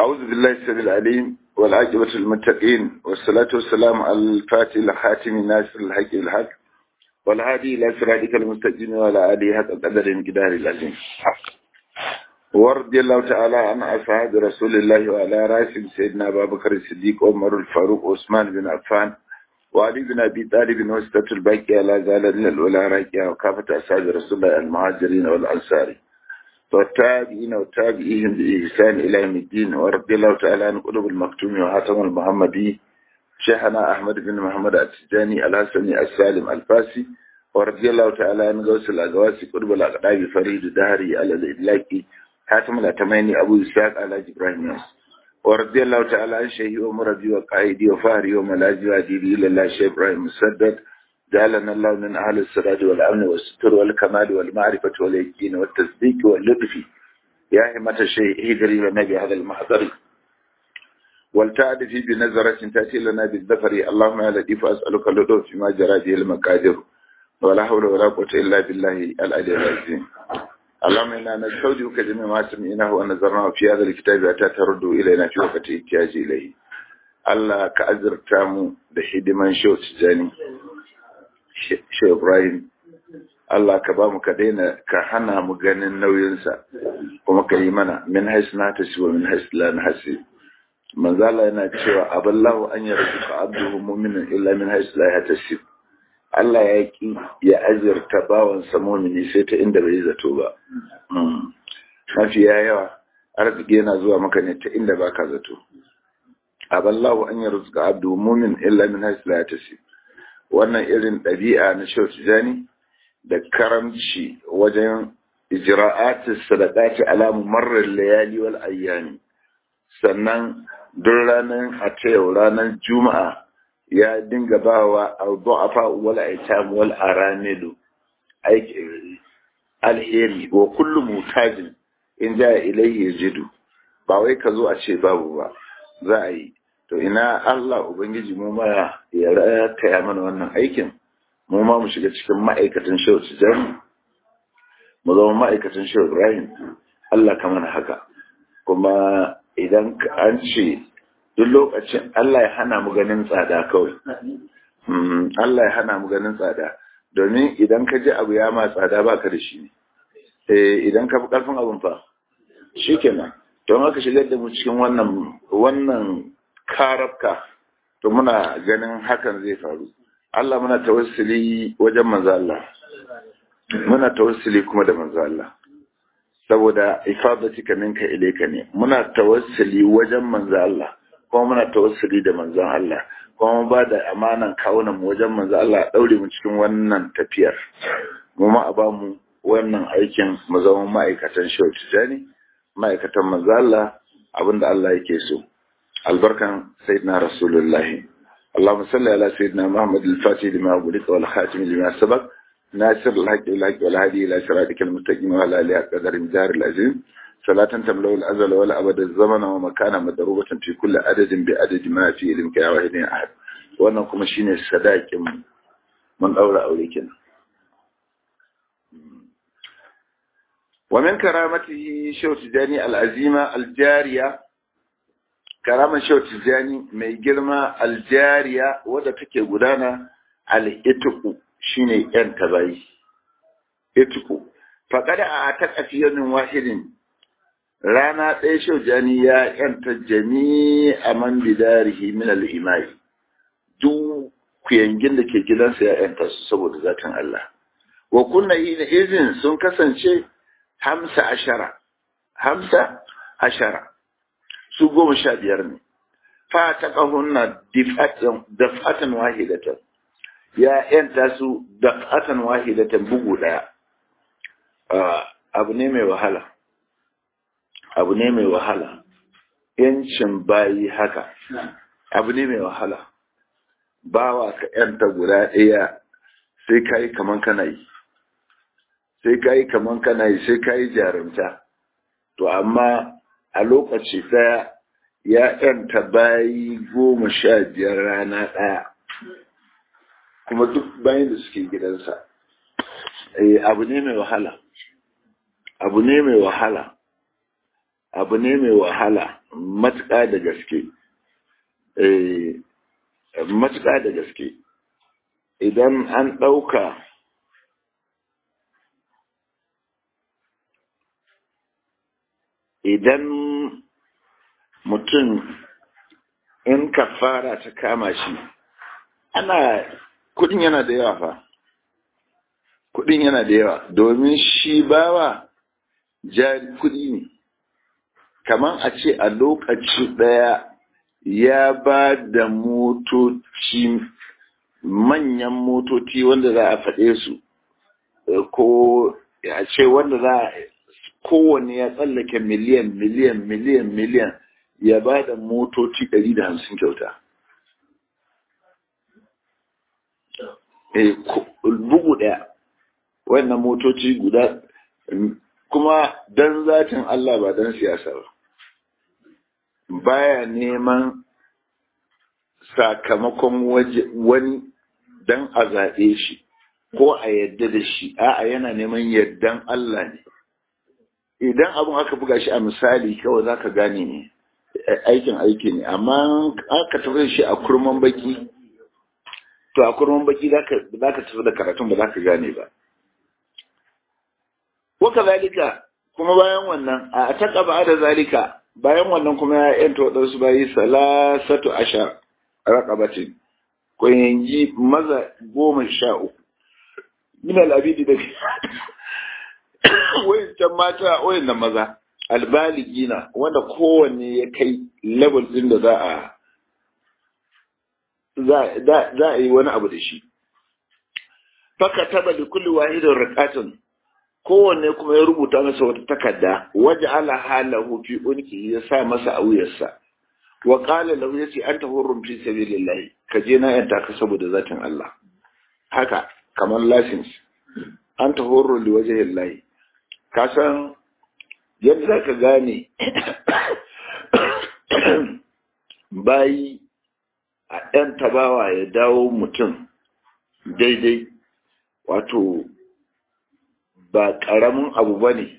أعوذ بالله السميع العليم والعاقبة للمتقين والصلاة والسلام على الفاتح الخاتم ناصر الحق بالحق والهادي إلى صراطك المستقيم وعلى آله حق قدر الجدار العظيم ورضي الله تعالى عن أصحاب رسول الله وعلى راسهم سيدنا أبا بكر الصديق عمر الفاروق عثمان بن عفان وعلي بن أبي طالب وسطة الباقي على زال الأولى راكية وكافة أصحاب رسول الله المهاجرين والأنصار والتابعين وتابعيهم بإحسان إلى يوم الدين ورضي الله تعالى عن قلوب المكتوم وحاتم المحمدي شيخنا أحمد بن محمد التجاني الحسني السالم الفاسي ورضي الله تعالى عن غوث الأغواسي قلوب الأقداب فريد الدهري على الإدلاكي حاتم الأتميني أبو إسحاق على إبراهيم ياس ورضي الله تعالى عن شيخي ومربي وقائدي وفهري وملاذي وأديبي إلى الله شيخ إبراهيم مسدد جعلنا الله من أهل السداد والأمن والستر والكمال والمعرفة واليقين والتصديق واللطف يا همة الشيء هجري والنبي هذا المحضر والتعرفي بنظرة تأتي لنا بالذفر اللهم يا لطيف أسألك اللطف فيما جرى به المقادر ولا حول ولا قوة إلا بالله العلي العظيم اللهم إنا نستودعك جميع ما سمعناه ونظرناه في هذا الكتاب حتى ترد إلينا في وقت احتياج إليه Allah ka azurta mu da hidiman shau tijani shi Ibrahim Allah ka ba mu ka daina ka hana mu ganin nauyinsa kuma ka yi mana min haisu na ta wa min haisu la na hasi manzala yana cewa aballahu an yarda ka abduhu mu'minin illa min haisu la ya tasib Allah ya ki ya azurta bawan sa mu'mini sai ta inda bai zato ba mafi yawa arziki yana zuwa maka ne ta inda baka zato aballahu an yarzuka abdu mu'min illa min haisu la ya tasib wannan irin ɗabi'a na shau tijani da karamci wajen ijra'atis sadaqati ala mumarrar layali wal ayyami sannan duk ranar a ta yau ranar juma'a ya dinga bawa al-du'afa wal aitam wal aramidu aiki alheri wa kullu mutajin in ja ilayhi yajidu ba wai ka zo a ce babu ba za a yi to ina Allah Ubangiji mu ma ya rataya mana wannan aikin mu ma mu shiga cikin ma'aikatan shehu tijani mu zama ma'aikatan shehu Ibrahim Allah ka mana haka kuma idan an ce duk lokacin Allah ya hana mu ganin tsada kawai Allah ya hana mu ganin tsada domin idan ka ji abu ya ma tsada baka da shi eh idan ka fi karfin abun fa shikenan don haka shigar da mu cikin wannan wannan karabka to muna ganin hakan zai faru Allah muna tawassuli wajen manzo Allah muna tawassuli kuma da manzo Allah saboda ifadatika minka ilayka ne muna tawassuli wajen manzo Allah kuma muna tawassuli da manzon Allah kuma ba da amanan kawunan mu wajen manzo Allah daure mu cikin wannan tafiyar mu ma a ba mu wannan aikin mu zama ma'aikatan shautu jani ma'aikatan manzo Allah abinda Allah yake so albarkan sayyidina rasulullahi اللهم صل على سيدنا محمد الفاتح لما أغلق والخاتم لما سبق ناصر الحق والحق والهادي إلى صراطك المستقيم وعلى آله قدر مدار العظيم صلاة تملأ الأزل ولا أبد الزمن ومكانا مضروبة في كل عدد بعدد ما في علمك يا واحد أحد وأنا كما شيني الصداق من أولى أوليكنا ومن كرامته شوت جاني العزيمة الجارية karaman shau tijjani mai girma aljariya wadda take gudana al'ituku shine yan tabayi ituku faƙada a ta ƙafiyanin wahidin rana ɗaya shau jani ya yanta jami a man bidarihi min al'imai duk kuyangin da ke gidansa ya yanta su saboda zatin Allah wa kunna yi na izin sun kasance hamsa ashara hamsa ashara su goma sha biyar ne fa ta ƙahunna dafatan wahidatan ya yanta su dafatan wahidatan bugu ɗaya abu ne mai wahala abu ne mai wahala yancin bayi haka abu ne mai wahala bawa ka yanta guda ɗaya sai ka yi kaman kana yi sai ka yi kaman kana yi sai ka yi jarumta to amma a lokaci ɗaya ya ‘yanta bayi goma sha biyar rana ɗaya kuma duk bayan da suke gidansa abu ne mai wahala abu ne mai wahala abu ne mai wahala matuƙa da gaske matuƙa da gaske idan an ɗauka idan mutum in kafara ta kama shi ana kudin yana da yawa fa kudin yana da yawa domin shi bawa jari kudi ne kamar a ce a lokaci daya ya ba da motoci manyan motoci wanda za a faɗe su ko a ce wanda za a kowane ya tsallake miliyan miliyan miliyan miliyan ya ba da motoci ɗari da hamsin kyauta bugu ɗaya wannan motoci guda kuma don zatin Allah ba don siyasa ba baya neman sakamakon wani don a zaɓe shi ko a yadda da shi a'a yana neman yardan Allah ne idan abin aka buga shi a misali kawai za ka gane ne aikin aiki ne amma aka tafi shi a kurman baki to a kurman baki za ka tafi da karatun ba za ka gane ba waka zalika kuma bayan wannan a taka ba da zalika bayan wannan kuma ya yanta waɗansu bayi salasatu ashar raqabatin ko yanji maza goma sha uku min al-abidi da wayancan mata wayannan maza albaligina wanda kowanne ya kai level din da za a za a yi wani abu da shi faka taba da kulli wahidin raqatun kowanne kuma ya rubuta masa wata takarda waje ala halahu fi unki ya sa masa a wuyarsa wa qala lahu yace anta hurrum fi sabilillah ka je na yanta ka saboda zatin Allah haka kamar license anta hurru li wajhillahi ka san yadda za ka gane bayi a ɗan tabawa ya dawo mutum daidai wato ba ƙaramin abu ba ne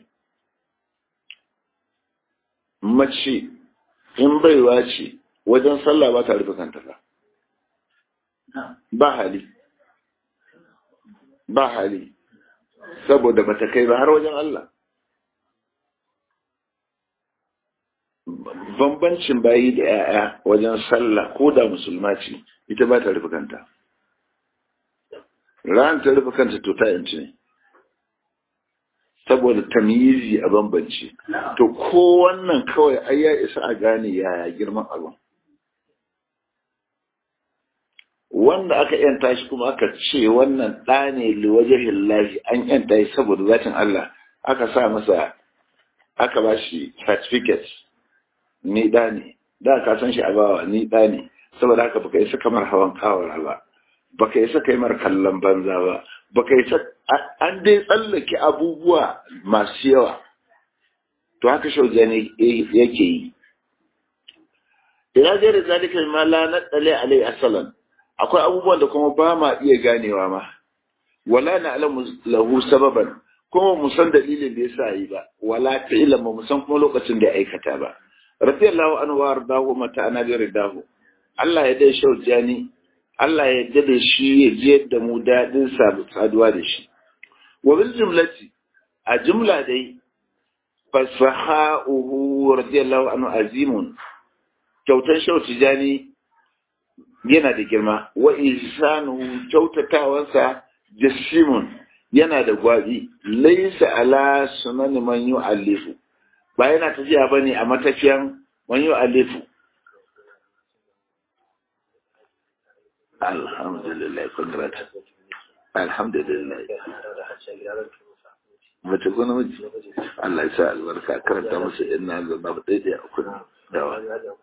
mace in baiwa ce wajen sallah ba ta rufe kanta ba ba hali ba hali saboda ba ta kai ba har wajen Allah bambancin bayi da ‘ya'ya wajen sallah ko da musulma ce ita ba ta rufe kanta ran ta rufe kanta to ta yanci ne saboda tamyizi a bambanci to ko wannan kawai ai ya isa a gane yaya girman abin wanda aka yanta shi kuma aka ce wannan ɗa ne liwajen lahi an yanta shi saboda zatin Allah aka sa masa aka ba shi certificate ni ɗa ne da ka san shi a bawa ni ɗa ne saboda haka baka isa kamar hawan kawara ba baka isa kai mar kallon banza ba baka isa an dai tsallake abubuwa masu yawa to haka shauja ne yake yi ina zai da zalika ma la nadale alai asalan akwai abubuwan da kuma ba ma iya ganewa ma wala na alamu lahu sababan kuma mu san dalilin da yasa yi ba wala ta ilama mu san kuma lokacin da ya aikata ba radiyallahu anhu wa ardahu mata ana bi ridahu Allah ya dai shaujani Allah ya yarda da shi ya ji yadda mu dadin saduwa da shi wa bil jumlati a jumla dai fasaha'uhu radiyallahu anhu azimun kyautar shautijani yana da girma wa ihsanuhu kyautatawansa jasimun yana da gwabi laysa ala sunan man yu'allifu ba yana tafiya bane a matafiyan man yu'allifu alhamdulillah kudrat alhamdulillah mace ko namiji Allah ya sa albarka karanta musu inna lillahi daidai a kun dawa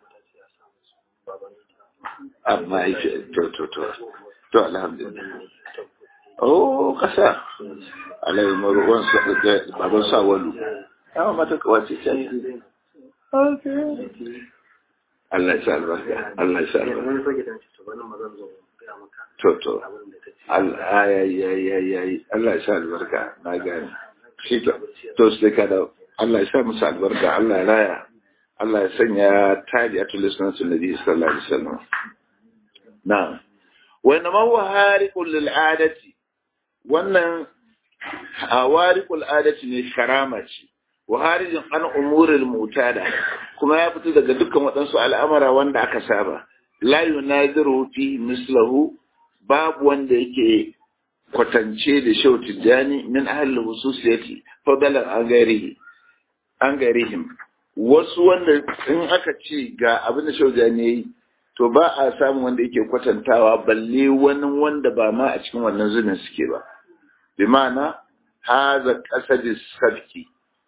amma yake to to to to alhamdulillah oh kasa alai maruwan sa da baban sa walu amma mata kawace ce okay Allah ya sa albarka Allah ya sa albarka to to Allah ya ya ya ya Allah ya sa albarka na gani shi to to sai ka da Allah ya sa musu albarka Allah ya raya Allah ya sanya tabi'atul sunnati nabi sallallahu alaihi wasallam na'am wa inma huwa hariqul lil adati wannan hawariqul adati ne karama ce wa harijin an umuril mutada kuma ya fito daga dukkan waɗansu al'amara wanda aka saba la yunadiru fi mislahu babu wanda yake kwatance da shau tijjani min ahli hususiyati fadalan an gairihi an gairihim wasu wanda in aka ce ga abin da shau tijjani yayi to ba a samu wanda yake kwatantawa balle wani wanda ba ma a cikin wannan zubin suke ba bi ma'ana haza qasadis sabki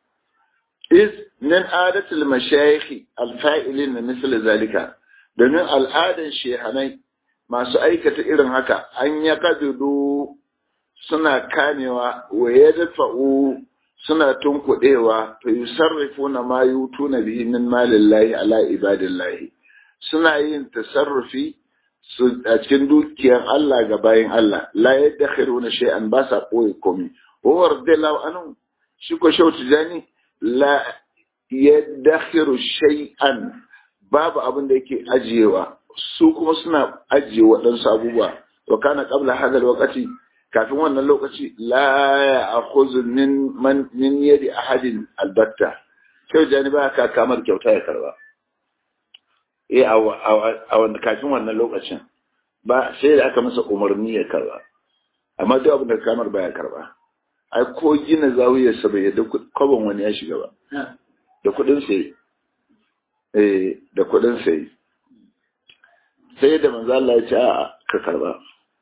is min adatul mashayikh alfa'ilin misal zalika domin al'adan shehanai masu aikata irin haka an ya kadudu suna kamewa wa ya dafa'u suna tunkuɗewa to yi sarrafu na ma yutu na bihi min malillahi ala ibadillahi suna yin tasarrufi su a cikin dukiyar Allah ga bayan Allah la yadda na shay'an ba sa ɓoye komi wa radiyallahu anhu shi ko shautu jani la yaddakhiru shay'an babu abin da yake ajiyewa su kuma suna ajiye waɗansu abubuwa wa kana qabla hadha alwaqti kafin wannan lokaci la ya'khudhu min man min yadi ahadin albatta kai jani ba ka kamar kyauta ya karba eh a wannan kafin wannan lokacin ba sai da aka masa umarni ya karba amma duk abin da kamar baya karba ai ko gina zawiyarsa bai yadda kwabon wani ya shiga ba da kuɗin sai eh da kuɗin sai sai da manzo Allah ya ce a ka karba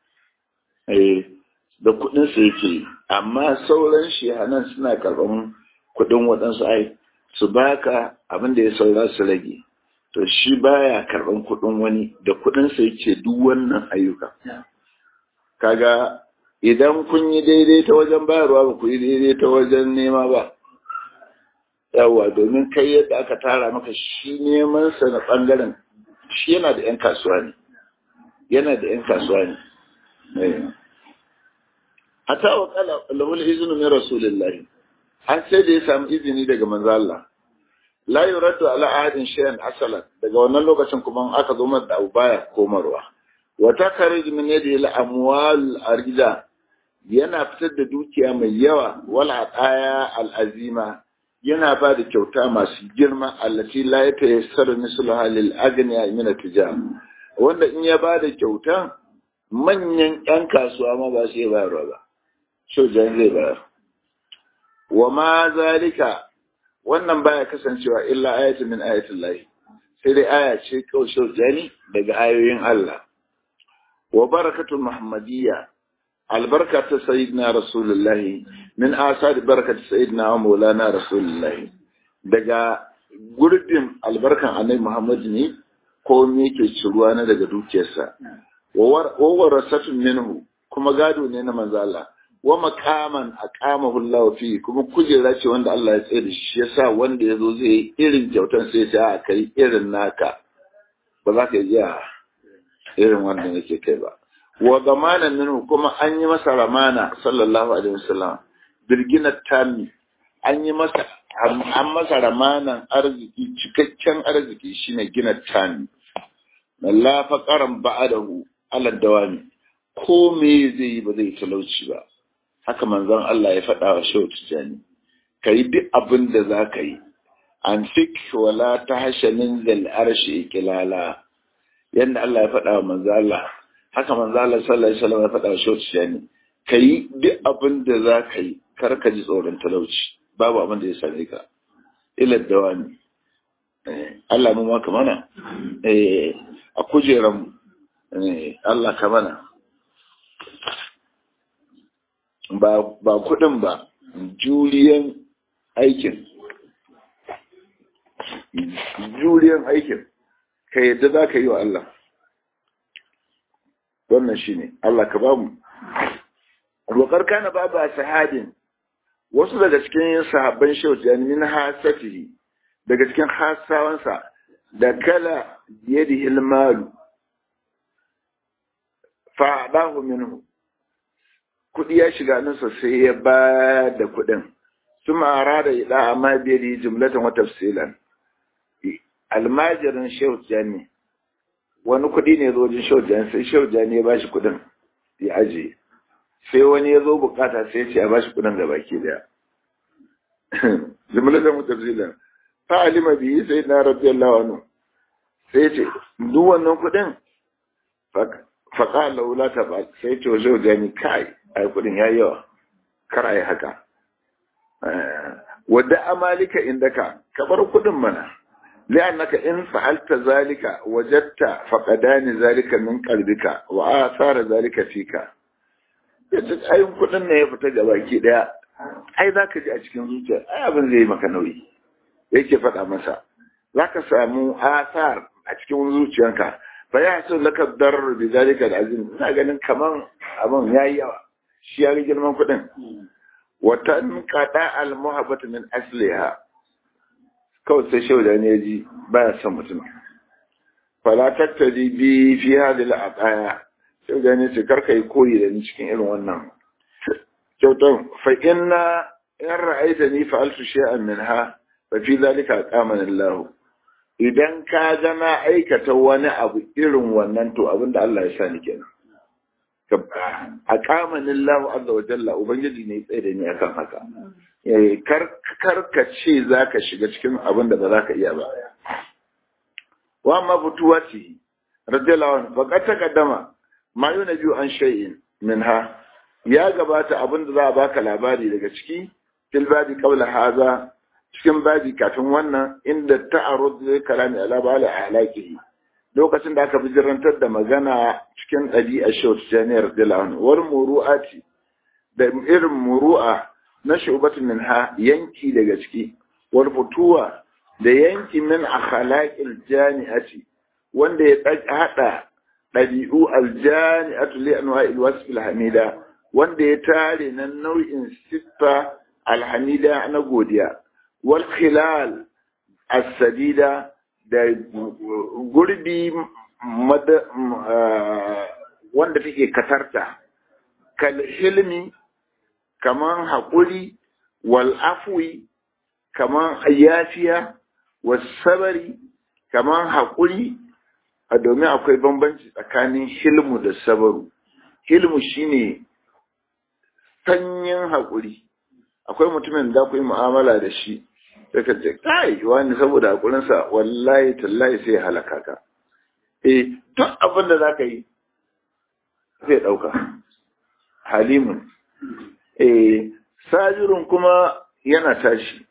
eh da kuɗin sai yake amma sauran shehanan suna karban kuɗin waɗansu ai su baka abin da ya saura su rage to shi baya karban kuɗin wani da kuɗin sa yake duk wannan ayyuka kaga idan kun yi daidai ta wajen bayarwa ba ku yi daidai ta wajen nema ba yawa domin kai yadda aka tara maka shi neman sa na bangaren shi yana da 'yan kasuwa ne yana da 'yan kasuwa ne hata wa kala lahul iznu min rasulillahi har sai da ya samu izini daga manzo Allah la yuraddu ala ahadin shay'an asalan daga wannan lokacin kuma aka zo da abu baya komarwa wa takarij min yadi al amwal arida yana fitar da dukiya mai yawa wal ataya al azima yana ba da kyauta masu girma allati la ya tayassaru misluha lil agniya min at-tijar wanda in ya ba da kyauta manyan yan kasuwa ma ba su iya bayarwa ba shojan zai bayar wa ma zalika wannan baya kasancewa illa ayatun min ayatin lahi sai dai aya ce kawai shojani daga ayoyin Allah wa barakatul muhammadiyya albarka ta sayyidina rasulullahi min asar barkat sayyidina wa maulana rasulullahi daga gurbin albarkan annabi muhammad ne ko me yake ciruwa na daga dukiyarsa wa warasatun minhu kuma gado ne na manzo Allah wa makaman aqamahu Allah fi kuma kujera ce wanda Allah ya tsaye da shi yasa wanda yazo zai irin kyautan sai ya kai irin naka ba za ka iya irin wanda yake kai ba wa zamanan minhu kuma an yi masa ramana sallallahu alaihi wasallam birginat tami an yi masa an masa ramanan arziki cikakken arziki shine gina tami la faqaran ba'dahu ala dawami ko me zai yi ba zai talauci ba haka manzon Allah ya faɗa wa shehu tijani kai duk abin da za ka yi an fik wala tahshanin zal arshi kilala yanda Allah ya faɗa wa manzon Allah haka manzo Allah sallallahu alaihi wasallam ya faɗa wa Shehu Tijani kai duk abin da za ka yi kar ka ji tsoron talauci babu abin da ya same ka ila dawani Allah mu maka mana eh a kujeran eh Allah ka mana ba ba kudin ba juriyan aikin juriyan aikin ka yadda za ka yi wa Allah wannan shi ne Allah ka bamu wakar kana babu a sahadin wasu daga cikin sahabban shehu min hasatihi daga cikin hasawansa da kala yadi hilmalu fa'adahu minhu kudi ya shiga nasa sai ya ba da kudin suma arada ila amma biyadi jumlatan wa tafsilan almajirin shehu jani wani kuɗi ne zo wajen shehu jani sai shehu jani ya bashi kuɗin ya ajiye sai wani ya zo bukata sai ya ce a bashi kuɗin da baki daya jimlatan mutafsilan fa alima bihi sayyidina radiyallahu anhu sai ce duk wannan kuɗin faƙa laula ta ba sai ce wajen jani kai ai kuɗin ya yawa kar a yi haka wadda amalika indaka ka bar kuɗin mana li'annaka in fa'alta zalika wajadta faqadani zalika min qalbika wa asara zalika fika yace ayin kuɗin ne ya fita ga baki daya ai zaka ji a cikin zuciya ai abin zai maka nauyi yake faɗa masa zaka samu asar a cikin zuciyanka fa ya so laka dar bi zalika alazim ina ganin kaman abin yayi yawa shi ya ga girman kuɗin wa tanqada al muhabbatu min asliha kawai sai shehu da ne ji baya son mutum fala tattali bi fi hadhihi al aqaya shehu da ne ce karka yi koyi da ni cikin irin wannan kyautan fa inna in ra'aitani fa'altu shay'an minha fa fi zalika aqamani Allah idan ka ga na aikata wani abu irin wannan to abinda Allah ya sa ni kenan a kamanin lahu azza wa jalla ubangiji ne tsaye da ni akan haka kar kar ka ce zaka shiga cikin abin da ba za ka iya ba wa amma butuwati radiyallahu anhu faqad taqaddama ma yunabi an shay'in minha ya gabata abin da za a baka labari daga ciki fil babi qawla hadha cikin babi kafin wannan inda ta'arud zai kalami ala bala alaqihi lokacin da aka bijirantar da magana cikin ɗabi'a shawt janiyar dilan war muru'ati da irin muru'a na shubatun min ha yanki daga ciki wal futuwa da yanki min akhlaqil jami'ati wanda ya hada ɗabi'u aljani'atu li anwa'il wasf alhamida wanda ya tare na nau'in siffa alhamida na godiya wal khilal as-sadida da gurbi wanda take katarta kal hilmi kaman haƙuri wal afwi kaman yafiya was sabari kaman haƙuri a domin akwai bambanci tsakanin hilmu da sabaru hilmu shine sanyin haƙuri akwai mutumin da ku yi mu'amala da shi sai ka ce kai wani saboda hakurinsa wallahi tallahi sai halaka ka eh duk abin da zaka yi zai dauka halimun eh sajirun kuma yana tashi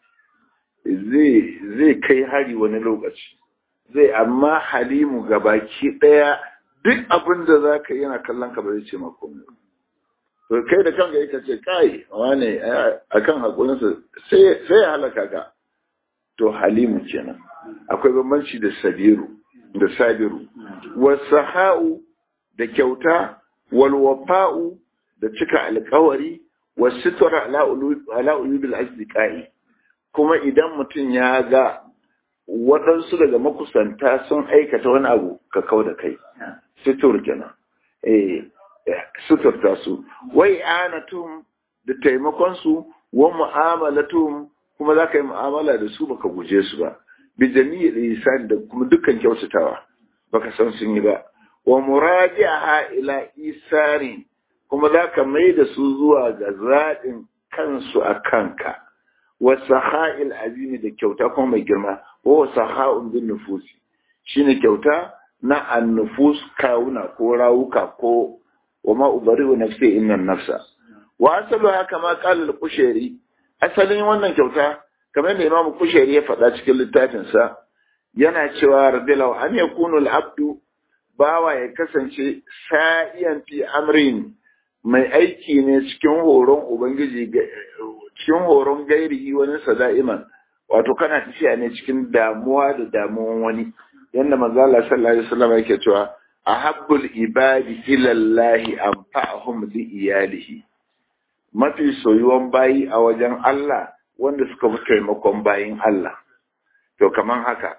zai zai kai hari wani lokaci zai amma halimu gabaki daya duk abin da zaka yi yana kallon ka ba zai ce maka komai to kai da kanka yake ce kai wane akan hakurinsa sai sai ya halaka ka to halimu kenan akwai bambanci da sabiru da sabiru wasaha'u da kyauta wal wafa'u da cika alkawari wasitra ala uyubil asdiqai kuma idan mutum ya ga waɗansu daga makusanta sun aikata wani abu ka kau da kai situr kenan eh suturta su wai anatum da taimakon su wa mu'amalatum kuma za ka yi mu'amala da su baka guje su ba bi jami'il ihsan da kuma dukkan kyautatawa baka san sun yi ba wa muraji'aha ila isari kuma za ka mai da su zuwa ga zaɗin kansu a kanka wa saha'il azimi da kyauta kuma mai girma wa saha'un bin nufusi shine kyauta na annufus kawuna ko rawuka ko wa ma ubari'u nafsi inna nafsa wa asalu haka ma qala al-qushayri asalin wannan kyauta kamar da Imam Kushayri ya faɗa cikin littafin sa yana cewa radiyallahu an yakunu al-abdu bawa ya kasance sa'iyan fi amrin mai aiki ne cikin horon ubangiji cikin horon gairihi wani sada'iman wato kana tafiya ne cikin damuwa da damuwan wani yanda manzo Allah sallallahu alaihi wasallam yake cewa ahabbul ibadi ila Allah anfa'uhum li iyalihi mafi soyuwan bayi a wajen Allah wanda suka fi taimakon bayin Allah to kaman haka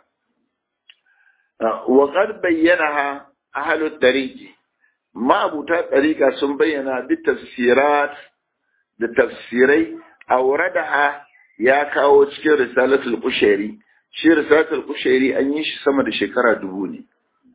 wa qad bayyanaha ahlut tariqi ma'abuta tariqa sun bayyana bi tafsirat da tafsirai awradaha ya kawo cikin risalatul qushairi shi risalatul kushairi an yi shi sama da shekara dubu ne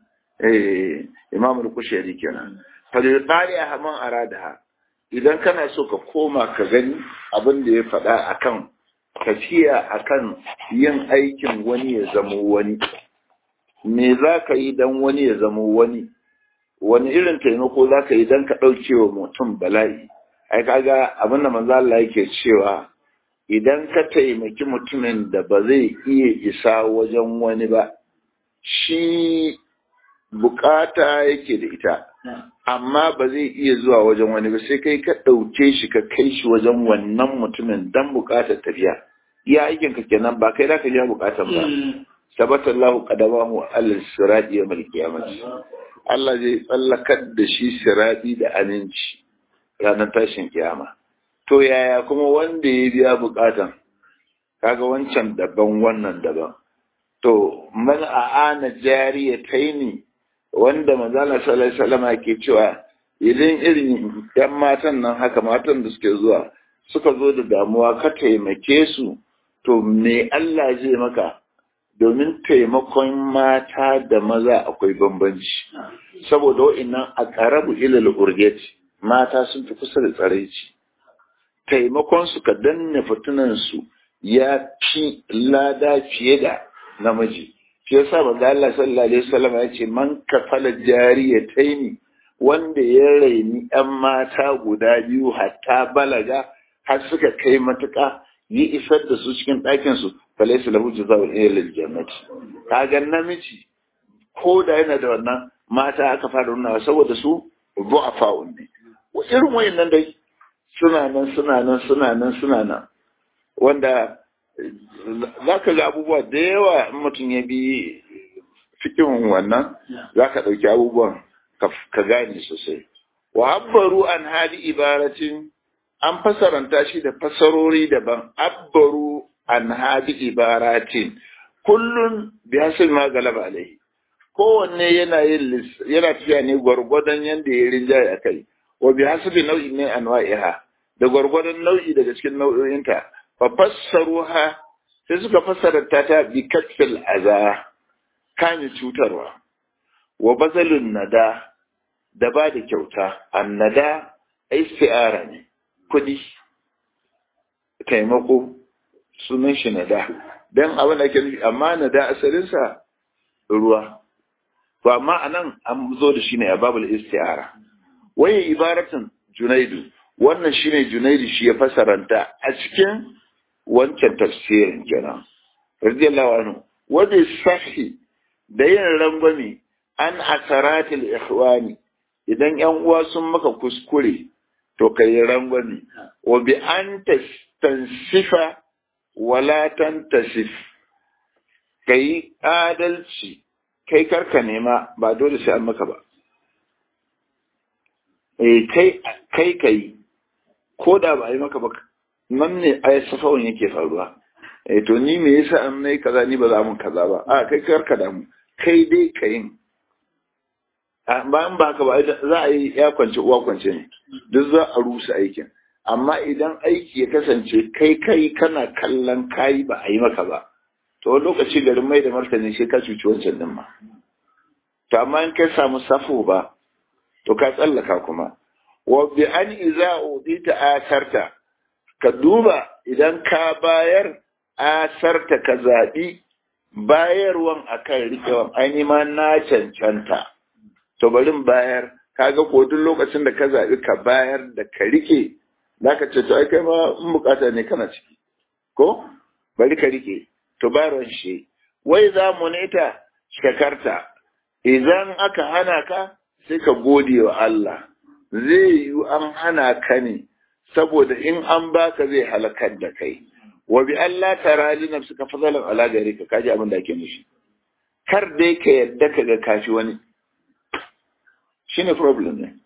eh imamul kushairi kenan fa da qari ahman aradaha idan kana so ka koma ka gani abin da ya faɗa akan tafiya akan yin aikin wani ya zamo wani me za ka yi don wani ya zamo wani wani irin taimako za ka yi don ka ɗauke wa mutum bala'i ai kaga abin da manzo Allah yake cewa idan ka taimaki mutumin da ba zai iya isa wajen wani ba shi bukata yake da ita amma ba zai iya zuwa wajen wani ba sai kai ka ɗauke shi ka kai shi wajen wannan mutumin dan bukatar tafiya iya aikin ka kenan ba kai za ka ja bukatan ba sabata Allah qadamahu alal sirati yawm al Allah zai tsallakar da shi sirati da aminci ranar tashin kiyama to yaya kuma wanda ya biya bukatan kaga wancan daban wannan daban to man a'ana jariyataini wanda manzala sallallahu alaihi wasallam ke cewa idan irin yan matan nan haka matan da suke zuwa suka zo da damuwa ka taimake su to me Allah zai maka domin taimakon mata da maza akwai bambanci saboda wa'annan a ƙarabu ilal urgeti mata sun fi kusa da tsaraici taimakon su ka danne fitunan su ya fi lada fiye da namiji shi yasa manzo Allah sallallahu alaihi wasallam ya ce man kafala jariyataini wanda ya raini yan mata guda biyu hatta balaga har suka kai matuƙa yi isar da su cikin ɗakin su falaysa lahu jazaa'un illa al-jannati kaga namiji ko da yana da wannan mata aka fara nuna saboda su bu'afa'un ne irin wayannan dai suna nan suna nan suna nan suna nan wanda za ka ga abubuwa da yawa in mutum ya bi fikin wannan za ka ɗauki abubuwan ka gane sosai wa abbaru an hadi ibaratin an fasaranta shi da fasarori daban abbaru an hadi ibaratin kullun bi hasil ma galaba alai kowanne yana yin yana tafiya ne gwargwadon yadda ya rinjaye a kai wa bi hasabi nau'i ne anwa'iha da gwargwadon nau'i daga cikin nau'o'inta fa fassaruha sai suka fassara ta ta bi katfil aza kame cutarwa wa bazalun nada da ba da kyauta annada isti'ara ne kudi taimako sunan shi nada dan abin da ake nufi amma nada asalinsa ruwa to amma anan an zo da shi ne a babul isti'ara waye ibaratin junaidu wannan shine junaidu shi ya fasaranta a cikin wancan tafsirin kenan radiyallahu anhu wanda sahi da yin rangwame an asaratil ikhwani idan yan uwa sun maka kuskure to kai rangwame wa bi an tansifa wala tantasif kai adalci kai karka nema ba dole sai an maka ba eh kai kai kai ko da ba a yi maka ba nan ne a safawun yake faruwa eh to ni me yasa an nayi kaza ni ba za mun kaza ba a kai karka da mu kai dai ka yin bayan ba haka ba za a yi ya kwance uwa kwance ne duk za a rusa aikin amma idan aiki ya kasance kai kai kana kallon kayi ba a yi maka ba to wani lokaci garin mai da martani sai ka cuci wancan din ma to amma in kai samu safo ba to ka tsallaka kuma wa bi an iza udita asarta ka duba idan ka bayar asarta ka zaɓi bayarwan akan riƙewan ai ma na cancanta to barin bayar kaga ko duk lokacin da ka zaɓi ka bayar da ka rike zaka ce to ai kai ma in bukata ne kana ciki ko bari ka rike to bayarwan shi wai za mu neta shakarta idan aka hana ka sai ka gode wa Allah zai yi an hana ka ne saboda in an baka zai halakar da kai wa bi Allah tara li nafsika fadalan ala gari ka kaji abin da ake mishi kar dai ka yadda ka ga kafi wani shine problem ne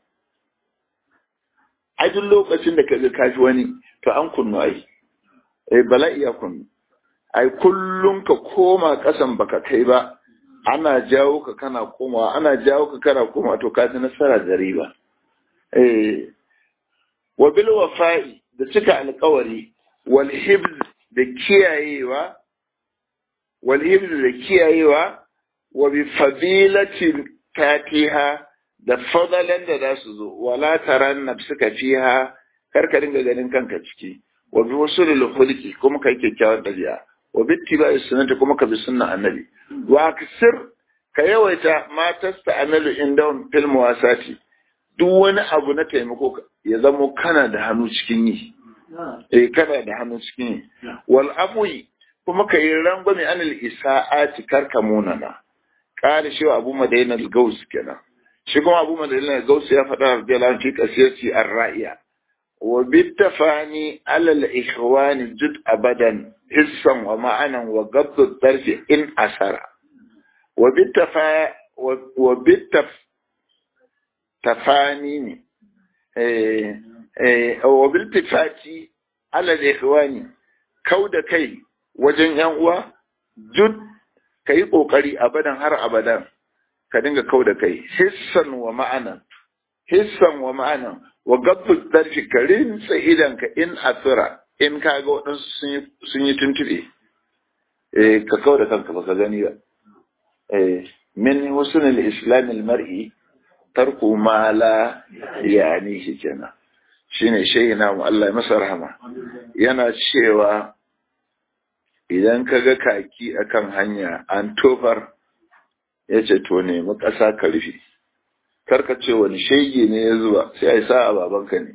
ai duk lokacin da ka ga kafi wani to an kunnu ai eh bala'i ya kunnu ai kullum ka koma kasan baka kai ba ana jawo ka kana komawa ana jawo ka kana komawa to ka ji nasara da riba eh wa bil wafa'i da cika alƙawari wal hibz da kiyayewa wal da kiyayewa wa bi fadilatin tatiha da fadalan da za su zo wala taran nafsuka fiha kar ka dinga ganin kanka ciki wa bi wasulul khulqi kuma kai kyakkyawan dabi'a wa bi ittiba'i sunnati kuma ka bi sunnan annabi wa kasir ka yawaita ma tasta amalu indahum fil muwasati duk wani abu na taimako ya zamo kana da hannu cikin yi eh kana da hannu cikin yi wal afwi kuma ka yi rangwame anil isa'ati karka munana kare shi abu madaina al-gaus kenan shi kuma abu madaina al-gaus ya faɗa radiyallahu anhu fi qasiyati ar-ra'iya wa bitafani ala al-ikhwan jud abadan hissan wa ma'anan wa gabdu tarfi in asara wa bitafa wa bitaf tafani ne eh eh wa biltifati ala al-ikhwani kauda kai wajen yan uwa jud ka yi ƙoƙari abadan har abadan ka dinga kau da kai hissan wa ma'anan hissan wa ma'anan wa gabbu darfi ka rinsa idanka in asira in ka ga waɗansu sun yi tuntube eh ka kau da kanka ba ka gani ba eh min husnul islam mar'i tarku ma la yani shi kenan shine shayina mu Allah ya masa rahama yana cewa idan ka ga kaki akan hanya an tofar ya ce to nemi ƙasa ka rufe karka ce wani shege ne ya zuwa sai a yi sa a babanka ne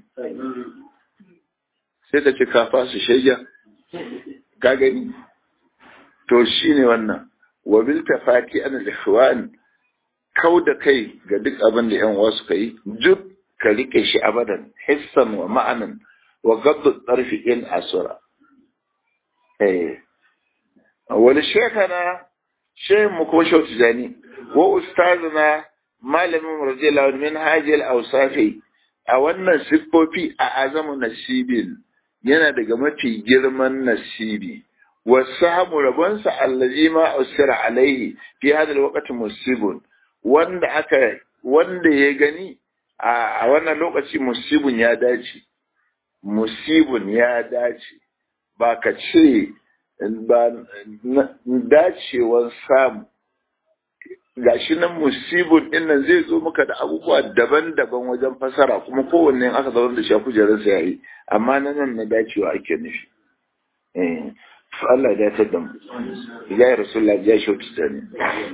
sai ka ce ka fasu shegen ka gani to shi ne wannan wabil tafaki ana da kau da kai ga duk abin da yan wasu ka yi duk ka rike shi abadan hissan wa ma'anan wa gaddu tsarfi in asura eh wani shekana shehin mu ko shau tijani wa ustazuna malamin radiyallahu min hajil awsafi a wannan siffofi a azamu nasibin yana daga mafi girman nasibi wasahamu rabonsa allazi ma usira alaihi fi hada alwaqti musibun wanda aka wanda ya gani a wannan lokaci musibun ya dace musibun ya dace ba ka ce ba dacewan samu gashi nan musibun dinnan zai zo maka da abubuwa daban-daban wajen fasara kuma kowanne aka zaune da shi a kujerarsa ya yi amma na nan na dacewa ake nufi Allah ya dace da mu ya rasulullah ya shautu da ni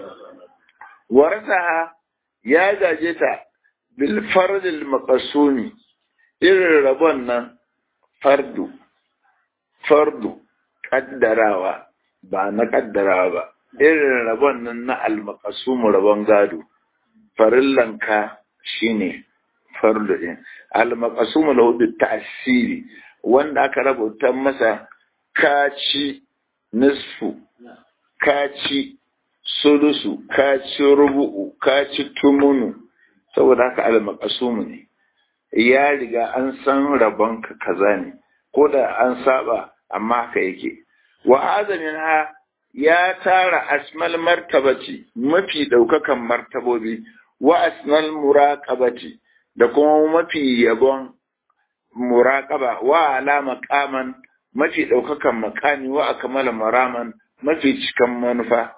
warasa ya gaje ta bil fardil maqsumi irin rabon nan fardu fardu kaddarawa ba na kaddarawa ba irin rabon nan na almakasumu rabon gado farillanka shine fardu din almakasumu lahu bi ta'siri wanda aka rubuta masa kaci nisfu kaci sulusu kaci rubu'u kaci tumunu saboda haka almakasumu ne ya riga an san rabonka kaza ne ko da an saba amma haka yake wa azamin ha ya tara asmal martabati mafi daukakan martabobi wa asmal muraqabati da kuma mafi yabon muraqaba wa ala maqaman mafi daukakan makami wa akmala maraman mafi cikan manufa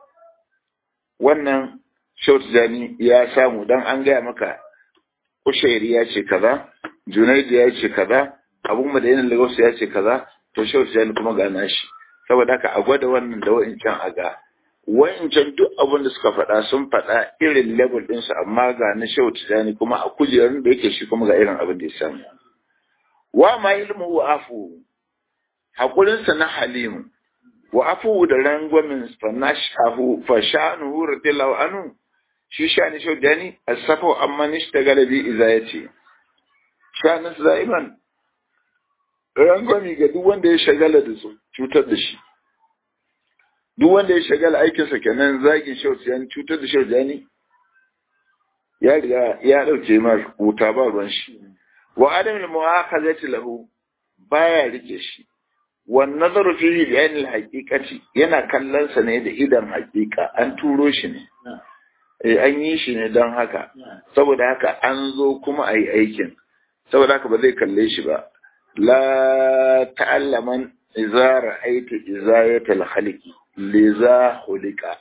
wannan Shautjani ya samu dan an gaya maka Ushairi ya ce kaza Junaidu ya ce kaza Abu Madayin Lagos ya ce kaza to Shautjani kuma ga nashi saboda haka a gwada wannan da wa'incan a ga wa'incan duk abin da suka faɗa sun faɗa irin level ɗinsu amma ga na shehu tijani kuma a kujerun da yake shi kuma ga irin abin da ya samu wa ma ilmu wa afu haƙurinsa na halimu wa afu da rangwamin fanashahu fashanuhu radiyallahu anhu shi shani shehu tijani asafa amma nishta galabi iza ya ce shanin za'iman rangwami ga duk wanda ya shagala da su cutar da shi duk wanda ya shagala aikinsa kenan zagin shau tsiyani cutar da shau jani ya riga ya dauke mar wuta ba ruwan shi wa adam al mu'akhazati lahu baya rike shi wan nazaru fihi bi ayni al haqiqati yana kallon sa ne da idan haqiqa an turo shi ne eh an yi shi ne don haka saboda haka an zo kuma ayi aikin saboda haka ba zai kalle shi ba لا تعلمن إذا رأيت إزاية الخلق liza hulika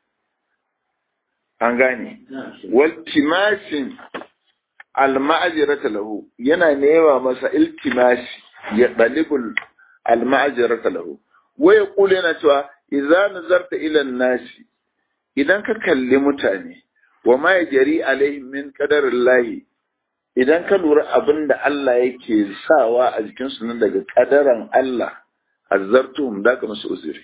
an gane waltimasin alma'ajirata lahu yana nema masa iltimasi ya dalibul alma'ajirata lahu waya kula yana cewa idza nazarta ila nasi idan ka kalli mutane wa ma yajri alaihim min qadarillahi idan ka lura abin da Allah yake sawa a jikinsu nan daga kadaran Allah azzartum da ka musu uzuri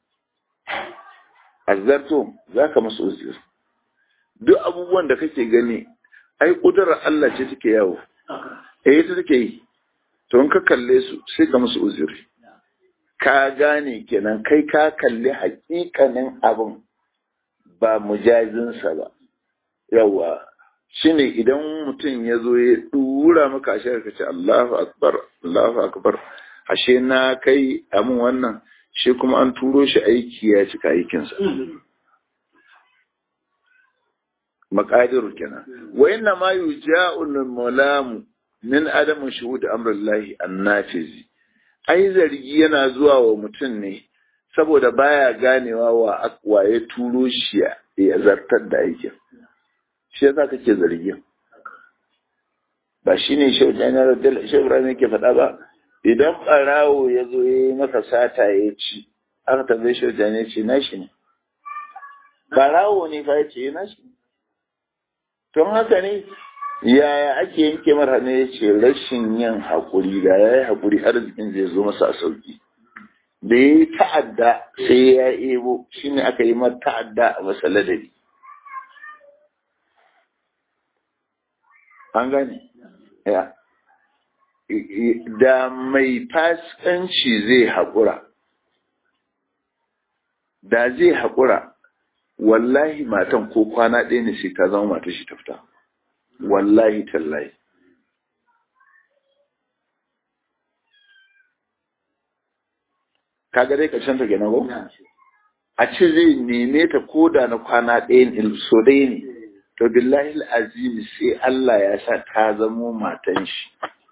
azzartum za ka musu uzuri duk abubuwan da kake gani ai kudurar Allah ce take yawo eh ita take yi to in ka kalle su sai ka musu uzuri ka gane kenan kai ka kalli hakikanin abin ba mujazinsa ba yawa shine idan mutum ya zo ya dura maka ashe ka ce Allahu akbar Allahu akbar ashe na kai amin wannan shi kuma an turo shi aiki ya cika aikinsa maqadiru kenan wa inna ma yuja'ul mulamu min adamu shuhud amrillahi annafizi ai zargi yana zuwa wa mutum ne saboda baya ganewa wa akwa ya turo shi ya zartar da aikin shi yasa kake zargin ba shi ne shau janar shau ibrahim yake faɗa ba idan ɓarawo ya zo ya yi maka sata ya ci aka tambaye shau janar ce na shi ne ɓarawo ne fa ya ce na shi tun haka ne yaya ake yanke mara ne ya ce rashin yin haƙuri da ya yi haƙuri arzikin zai zo masa a sauƙi da ya yi ta'adda sai ya ebo shi ne aka yi mata ta'adda a masa ladabi an gane ya da mai fasikanci zai haƙura da zai haƙura wallahi matan ko kwana ɗaya ne sai ta zama mata shi ta fita wallahi tallahi kaga dai ƙarshen ta kenan ko a ce zai neme ta koda na kwana ɗaya ne so ɗaya ne to billahi azimi sai Allah ya sa ta zamo matan shi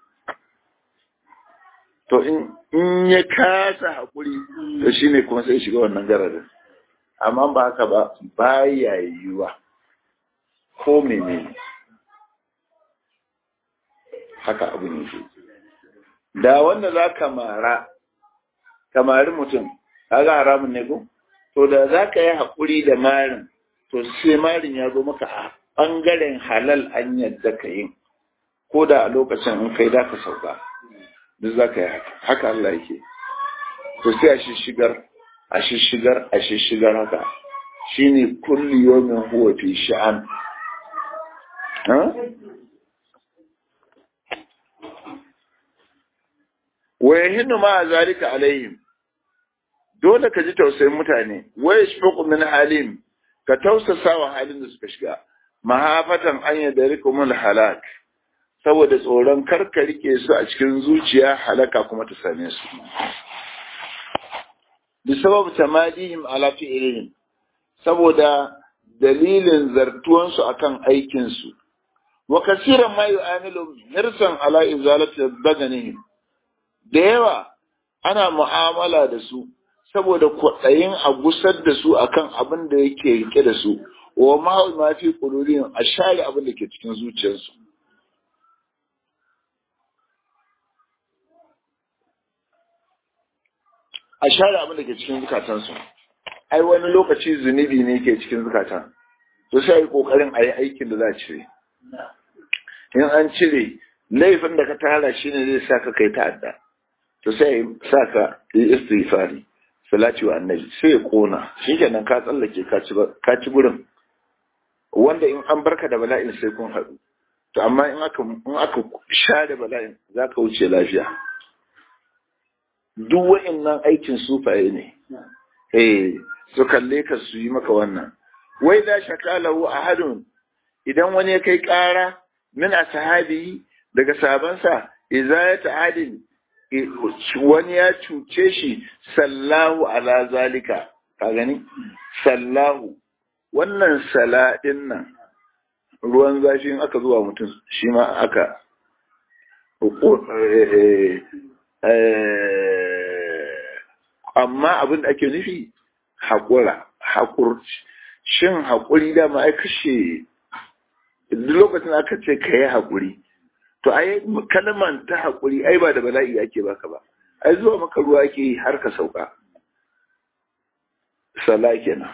to in ya kasa haƙuri to shine kuma sai shiga wannan gararin amma ba haka ba baya yiwuwa ko menene haka abu ne da wanda za ka mara kamari mutum kaga haramun ne ko to da za ka yi haƙuri da marin to sai marin ya zo maka a ɓangaren halal an yadda ka yin ko da a lokacin in kai da ka sauka duk za ka yi haka haka Allah yake to sai a shishigar a shishigar a shishigar haka shine kulli yawmin huwa fi sha'an wa yahinnu ma zalika alaihim dole ka ji tausayin mutane wa yashfaqu min halim ka tausasa wa halin da suka shiga mahafatan an yadrikumul halak saboda tsoron karka rike su a cikin zuciya halaka kuma ta same su bi sabab tamadihim ala fi'lihim saboda dalilin zartuwansu akan aikin su wa kasiran ma yu'amilu hirsan ala izalati badanihim da yawa ana mu'amala da su saboda kwaɗayin a gusar da su akan abin da yake rike da su wa ma ma fi qulubihim a share abin da ke cikin zuciyarsu a share abin da ke cikin zukatansu ai wani lokaci zunubi ne ke cikin zukatan to sai yi kokarin a yi aikin da za a cire in an cire laifin da ka tara shi ne zai sa ka kai ta'adda to sai sa ka yi istighfari salati wa annabi sai ya kona shi kenan ka tsallake ka ci gurin wanda in an barka da bala'in sai kun haɗu to amma in aka in aka share bala'in za ka wuce lafiya duk wa'annan aikin sufaye ne eh su kalle ka su yi maka wannan wai da shakalahu ahadun idan wani ya kai ƙara min ashabi daga sabansa idza ya ta'adin wani ya cuce shi sallahu ala zalika ka gani sallahu wannan saladin nan ruwan zafi in aka zuwa mutum shi ma aka amma abin da ake nufi haƙura haƙurci shin haƙuri da ma ai kashe duk lokacin aka ce ka yi haƙuri to ai kalman ta haƙuri ai ba da bala'i ake baka ba ai zuwa maka ruwa ake yi har ka sauka sala kenan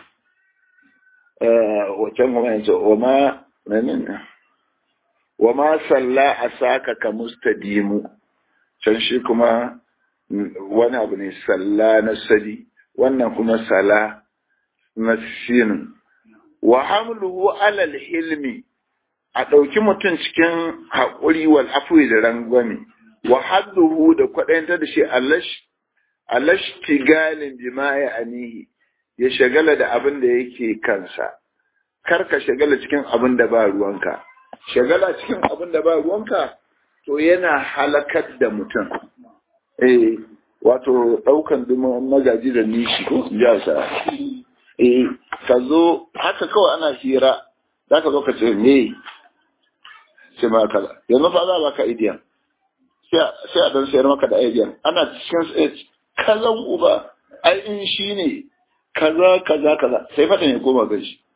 wacan kuma yanzu wa ma menene wa ma salla asaka ka mustadimu can shi kuma wani abu ne salla na sadi wannan kuma sala na sinin wa hamluhu alal hilmi a ɗauki mutum cikin haƙuri wal afwi da rangwame wa hadduhu da kwaɗayanta da shi alashtigalin jima'i anihi ya shagala da abin da yake kansa kar ka shagala cikin abin da ba ruwanka shagala cikin abin da ba ruwanka to yana halakar da mutum eh wato ɗaukan dumin magaji da nishi ko ya sa eh ka zo haka kawai ana hira za ka zo ka ce me sai ma kaza yanzu fa za ba ka idiyan sai a dan sayar maka da idiyan ana cikin kazan uba ai in shi ne kaza kaza kaza sai fata ne koma gan shi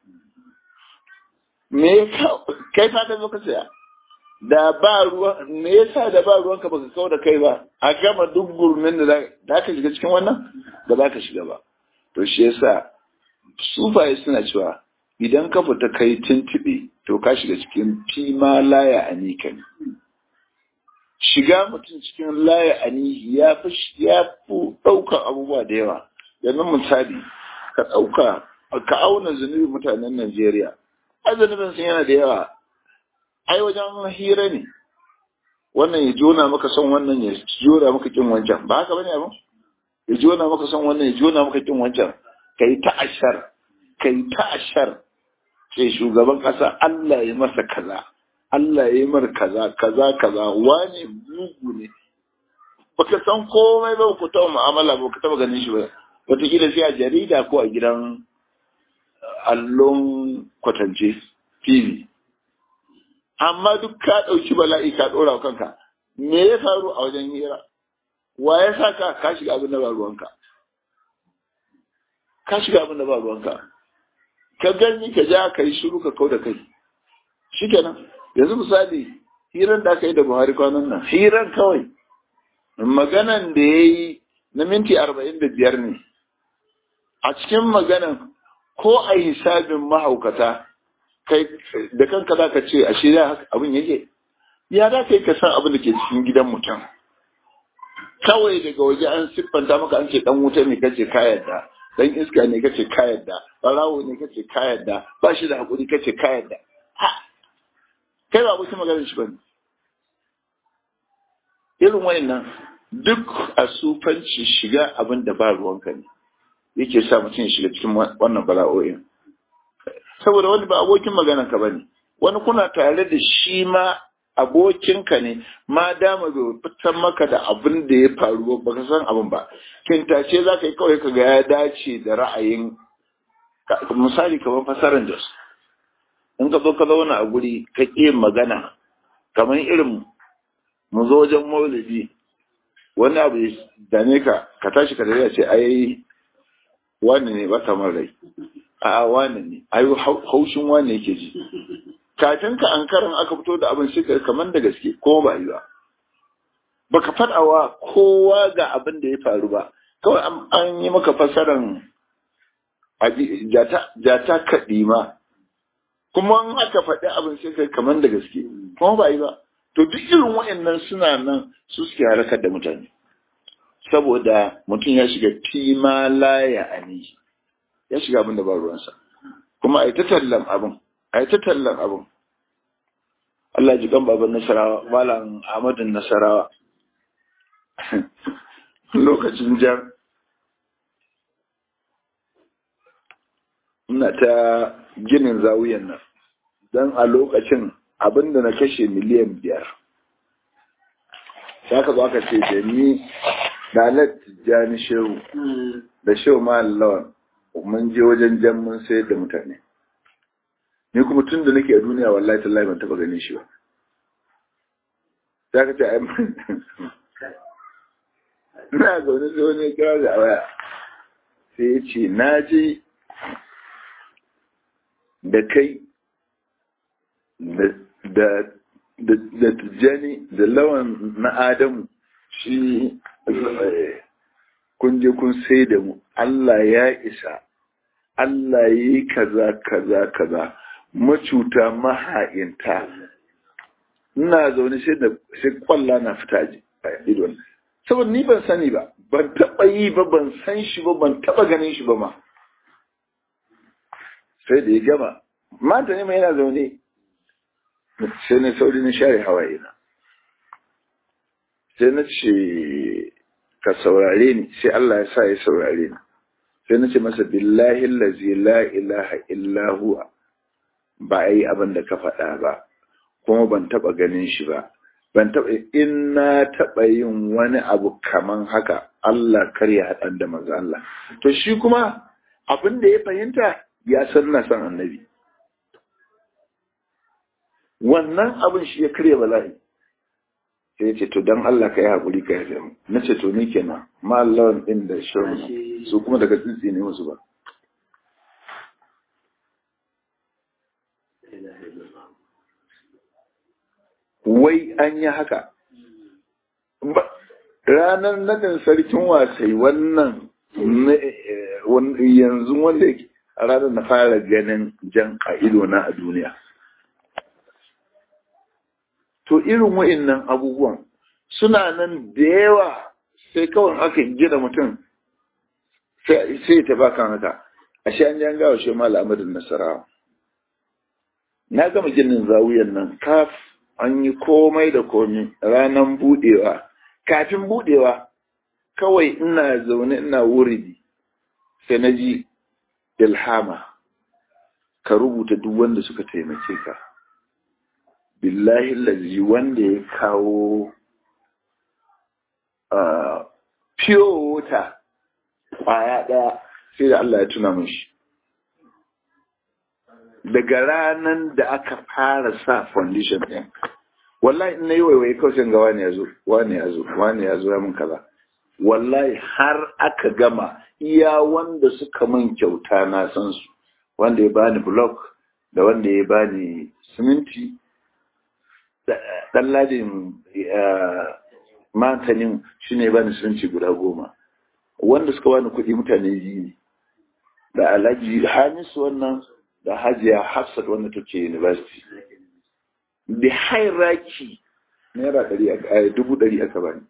me kai fata zo ka saya da ba ruwa me yasa da ba ruwanka baka kawo da kai ba a gama duk gurmin da za ka shiga cikin wannan ba za ka shiga ba to shi yasa sufaye suna cewa idan ka fita kai tuntuɓe to ka shiga cikin fima laya a nikan shiga mutum cikin laya a nihi ya fi ya fi ɗaukar abubuwa da yawa yanzu misali ka ɗauka ka auna zunubi mutanen Najeriya ai zunubin sun yana da yawa ai wajen hira ne wannan ya jona maka son wannan ya jona maka kin wancan ba haka bane abin ya jona maka son wannan ya jona maka kin wancan kai ta ashar kai ta ashar sai shugaban kasa Allah ya masa kaza Allah ya yi mar kaza kaza kaza wani mugu ne baka san komai ba ku taɓa mu'amala ba ku taɓa ganin shi ba wataƙila sai a jarida ko a gidan allon kwatance tv amma duk ka ɗauki bala'i ka ɗora kanka me ya faru a wajen hira wa ya sa ka ka shiga abin da ba ruwanka ka shiga abin da ba ruwanka ka gani ka ja ka yi shiru ka kau da kai shikenan yanzu misali hiran da aka yi da buhari kwanan nan hiran kawai maganan da ya yi na minti arba'in da biyar ne a cikin maganan ko a hisabin mahaukata kai da kanka za ka ce a shirya haka abin yake ya za ka yi ka san abin da ke cikin gidan mutum kawai daga waje an siffanta maka an ce dan wuta ne kace ka yadda dan iska ne kace ka yadda barawo ne kace ka yadda ba shi da hakuri kace ka yadda kai ba mutum maganar shi bane irin wayannan duk a sufanci shiga abin da ba ruwanka ne yake sa mutum ya shiga cikin wannan bala'o'in saboda wani ba abokin maganan ka bane wani kuna tare da shi ma abokinka ne ma dama bai fitar maka da abin da ya faru ba ka san abin ba kintace za ka yi kawai ka ga ya dace da ra'ayin misali kamar fasaran jos in ka zo ka zauna a guri ka ƙi magana kamar irin mu zo wajen maulidi wani abu ya dame ka ka tashi ka dare ce ai wani ne ba kamar rai a wani ne ai haushin wani yake ji kafin ka an karan aka fito da abin shi kamar da gaske ko ba yi ba baka faɗawa kowa ga abin da ya faru ba kawai an yi maka fasaran jata kaɗima kuma an aka faɗi abin sai kai kamar da gaske kuma ba yi ba to duk irin waɗannan suna nan su suke harkar da mutane saboda mutum ya shiga fima laya ani ya shiga abin da ba ruwansa kuma a yi ta tallan abin a yi ta tallan abin Allah ji kan baban nasarawa malam Ahmadun nasarawa lokacin jan ina ta ginin zawiyan nan don a lokacin abinda na kashe miliyan biyar sai aka zo aka ce da ni da alat jani shehu da shehu ma lawan mun je wajen jan mun sayar da mutane ni kuma tun da nake a duniya wallahi tallahi ban taba ganin shi ba sai aka ce ai ina zaune sai wani kira da waya sai ya ce na je da kai da da tijjani da lawan na adamu shi kun je kun sai da mu Allah ya isa Allah ya yi kaza kaza kaza macuta maha'inta ina zaune sai da sai kwalla na fita ji a idon saboda ni ban sani ba ban taba yi ba ban san shi ba ban taba ganin shi ba ma sai da ya gama mata ne mai yana zaune sai na sauri na share hawaye na sai na ce ka saurare ni sai Allah ya sa ya saurare ni sai na ce masa billahi allazi la ilaha illa huwa ba a yi abin da ka faɗa ba kuma ban taɓa ganin shi ba ban taɓa in na taɓa yin wani abu kaman haka Allah kar ya haɗa da maza Allah to shi kuma abin da ya fahimta ya san na san annabi wannan abin shi ya karya bala'i sai ya ce to don Allah ka yi haƙuri ka yafe mu na ce to ni kenan ma Allah ɗin da shirin su kuma daga tsitsi ne musu ba wai an yi haka ranar nadin sarkin wasai wannan yanzu wanda a ranar na fara ganin jan a na a duniya to irin wa'innan abubuwan suna nan da yawa sai kawai aka gina mutum sai ta baka haka ashe an jan gawa shi malamadin nasarawa na gama ginin zawuyan nan kaf an yi komai da komi ranar budewa kafin budewa kawai ina zaune ina wuridi sai na ji ilhama ka rubuta duk wanda suka taimake ka billahi lazi wanda ya kawo pure water kwaya ɗaya sai da Allah ya tuna mun shi daga ranar da aka fara sa foundation ɗin wallahi in na yi waiwai kawai sai ga wani ya zo wani ya zo wani ya zo ya mun kaza wallahi har aka gama iya wanda suka man kyauta na san su wanda ya bani block da wanda ya bani siminti dan ladin matanin shi ne bani siminti guda goma wanda suka bani kuɗi mutane biyu ne da alhaji hamisu wannan da hajiya hafsat wanda take university da hairaki naira ɗari dubu ɗari aka bani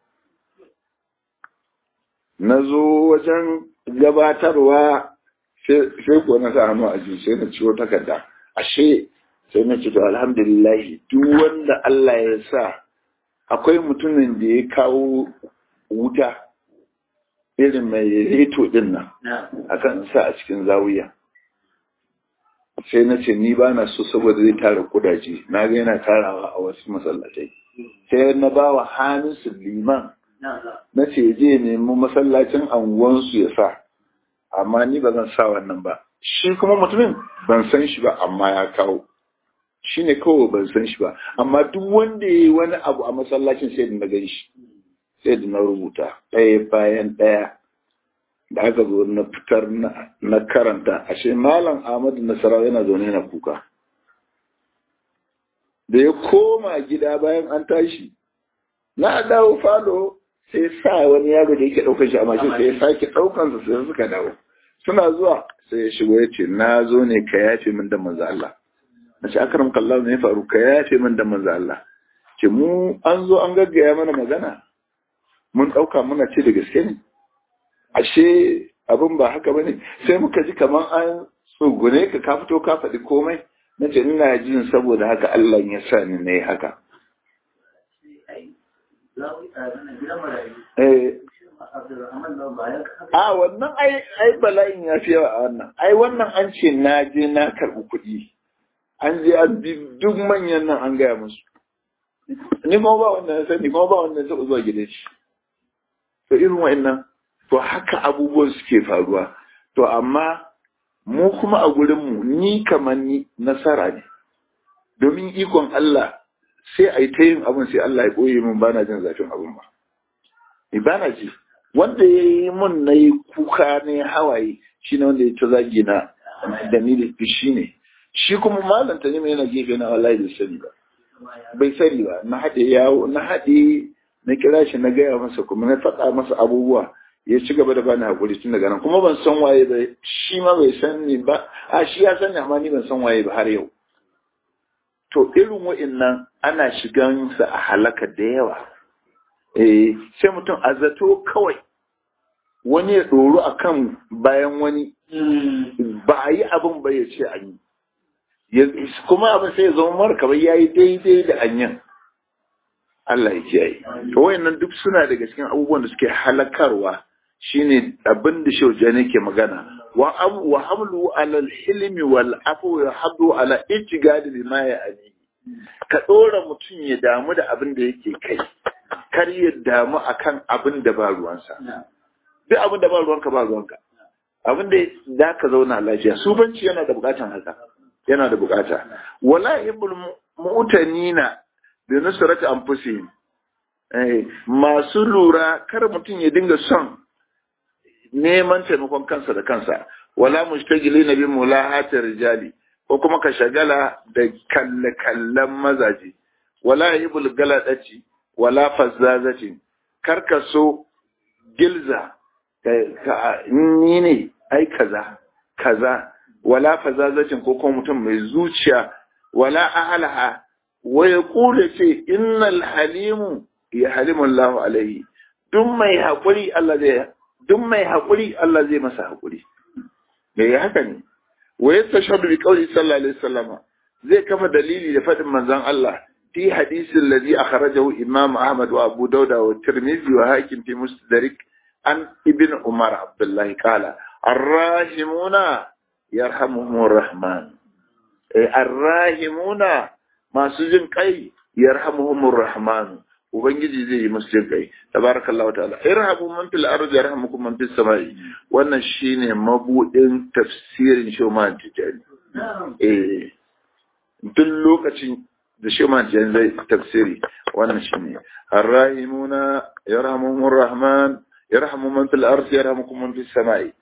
na zo wajen gabatarwa sai ko na sa hannu a ji sai na ciwo takarda ashe sai na ce to alhamdulillah duk wanda Allah ya sa akwai mutumin da ya kawo wuta irin mai reto din nan akan sa a cikin zawiya sai na ce ni ba na so saboda zai tara kudaje na ga yana tarawa a wasu masallatai sai na ba wa hamisu liman na ce je nemi masallacin anguwansu ya sa amma ni ba zan sa wannan ba shi kuma mutumin ban san shi ba amma ya kawo shi ne kawai ban san shi ba amma duk wanda ya yi wani abu a masallacin sai da na gan shi sai da na rubuta ɗaya bayan ɗaya da aka zo na fitar na karanta ashe malam ahmadu nasarawa yana zaune yana kuka da ya koma gida bayan an tashi na dawo falo sai sa wani yaro da yake ɗaukar shi a mashin sai ya sake ɗaukansa sai suka dawo suna zuwa sai ya shigo ya ce na zo ne ka yafe min da manzo Allah na ce akaram kallahu ne ya faru ka yafe min da manzo Allah ce mu an zo an gaggaya mana magana mun ɗauka muna ce da gaske ne ashe abin ba haka bane sai muka ji kamar an tsugune ka ka fito ka faɗi komai na ce ina jin saboda haka Allah ya sa ni na yi haka a wannan ai bala'in ya fi yawa a wannan ai wannan an ce na je na karɓi kuɗi an je an bi duk manyan nan an gaya musu ni ma ba wanda na sani kuma ba wanda taɓa zuwa gidan shi to irin wa'annan to haka abubuwan suke faruwa to amma mu kuma a gurinmu ni kamar ni nasara ne domin ikon Allah sai a yi ta yin abin sai Allah ya ɓoye min bana jin zafin abin ba ni bana ji wanda ya yi mun na yi kuka ne hawaye shi ne wanda ya ta zagi na da ni da shi ne shi kuma malam ta nima yana gefe na wallahi bai sani ba bai sani ba na haɗe yawo na haɗe na kira shi na gaya masa kuma na faɗa masa abubuwa ya ci gaba da bani hakuri tun daga nan kuma ban san waye ba shi ma bai san ni ba a shi ya sani amma ni ban san waye ba har yau to irin wa'innan ana shigan sa a halaka da yawa eh sai mutum a zato kawai wani ya ɗoru akan bayan wani ba a yi abin ba ya ce an yi kuma abin sai ya zama mara kamar ya yi daidai da anyan Allah ya kiyaye to wayannan duk suna daga cikin abubuwan da suke halakarwa shine abin da shaujani ke magana wa wa hamlu ala al-hilmi wal afwi wa hadu ala ijtihad lima ya ali ka dora mutum ya damu da abin da yake kai kar ya damu akan abin da ba ruwansa duk abin da ba ruwanka ba ruwanka abin da za ka zauna lafiya sufanci yana da bukatan haka yana da bukata wala ibul mu'tanina bi nusrati anfusihim eh masu lura kar mutum ya dinga son neman taimakon kansa da kansa wala mushtagilina bi mulahati rijali ko kuma ka shagala da kalle kallan mazaje wala ibul galadati wala fazzazati kar ka so gilza ni ne ai kaza kaza wala fazazacin ko kuma mutum mai zuciya wala ahalaha wa ya kula ce innal halimu ya halimu Allah alaihi duk mai haƙuri Allah zai duk mai haƙuri Allah zai masa haƙuri me ya haka ne wa yastashhadu bi qawli sallallahu alaihi wasallam zai kafa dalili da fadin manzon Allah fi hadisin ladhi akhrajahu imam Ahmad wa Abu Dawud wa Tirmidhi wa Hakim fi Mustadrak an ibn Umar Abdullah qala arrahimuna yarhamuhumur rahman eh arrahimuna masu jin kai yarhamuhumur rahman ubangiji zai yi musu jin kai tabarakallahu ta'ala irhamu man fil ardi yarhamukum man fis samai wannan shine mabudin tafsirin shoman tijani eh duk lokacin da shoman tijani zai tafsiri wannan shine arrahimuna yarhamuhumur rahman yarhamu man fil ardi yarhamukum man fis samai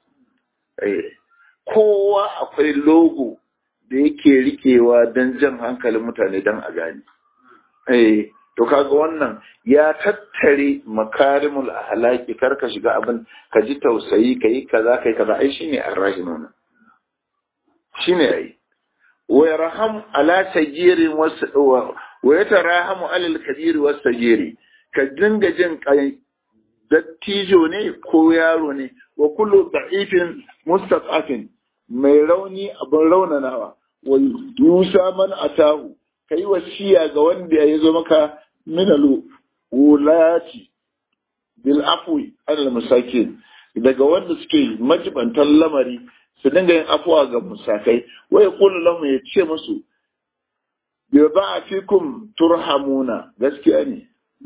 eh kowa akwai logo da yake rikewa don jan hankalin mutane don a gane. Eh, to kaga wannan ya tattare makarimul ahlaki kar ka shiga abin ka ji tausayi ka yi kaza kai kaza ai shine arrahimuna shine ai wa yarham ala sagirin wasu wa yatarahamu alal kabir was sagiri ka dinga jin kai dattijo ne ko yaro ne wa kullu da'ifin mustaqafin mai rauni abin raunanawa wa yusa man atahu kai wasiya ga wanda ya zo maka minalu wulati bil afwi alal masakin daga wanda suke majibantan lamari su dinga yin afuwa ga musakai wa yaqulu lahum ya ce musu bi ba'atikum turhamuna gaskiya ne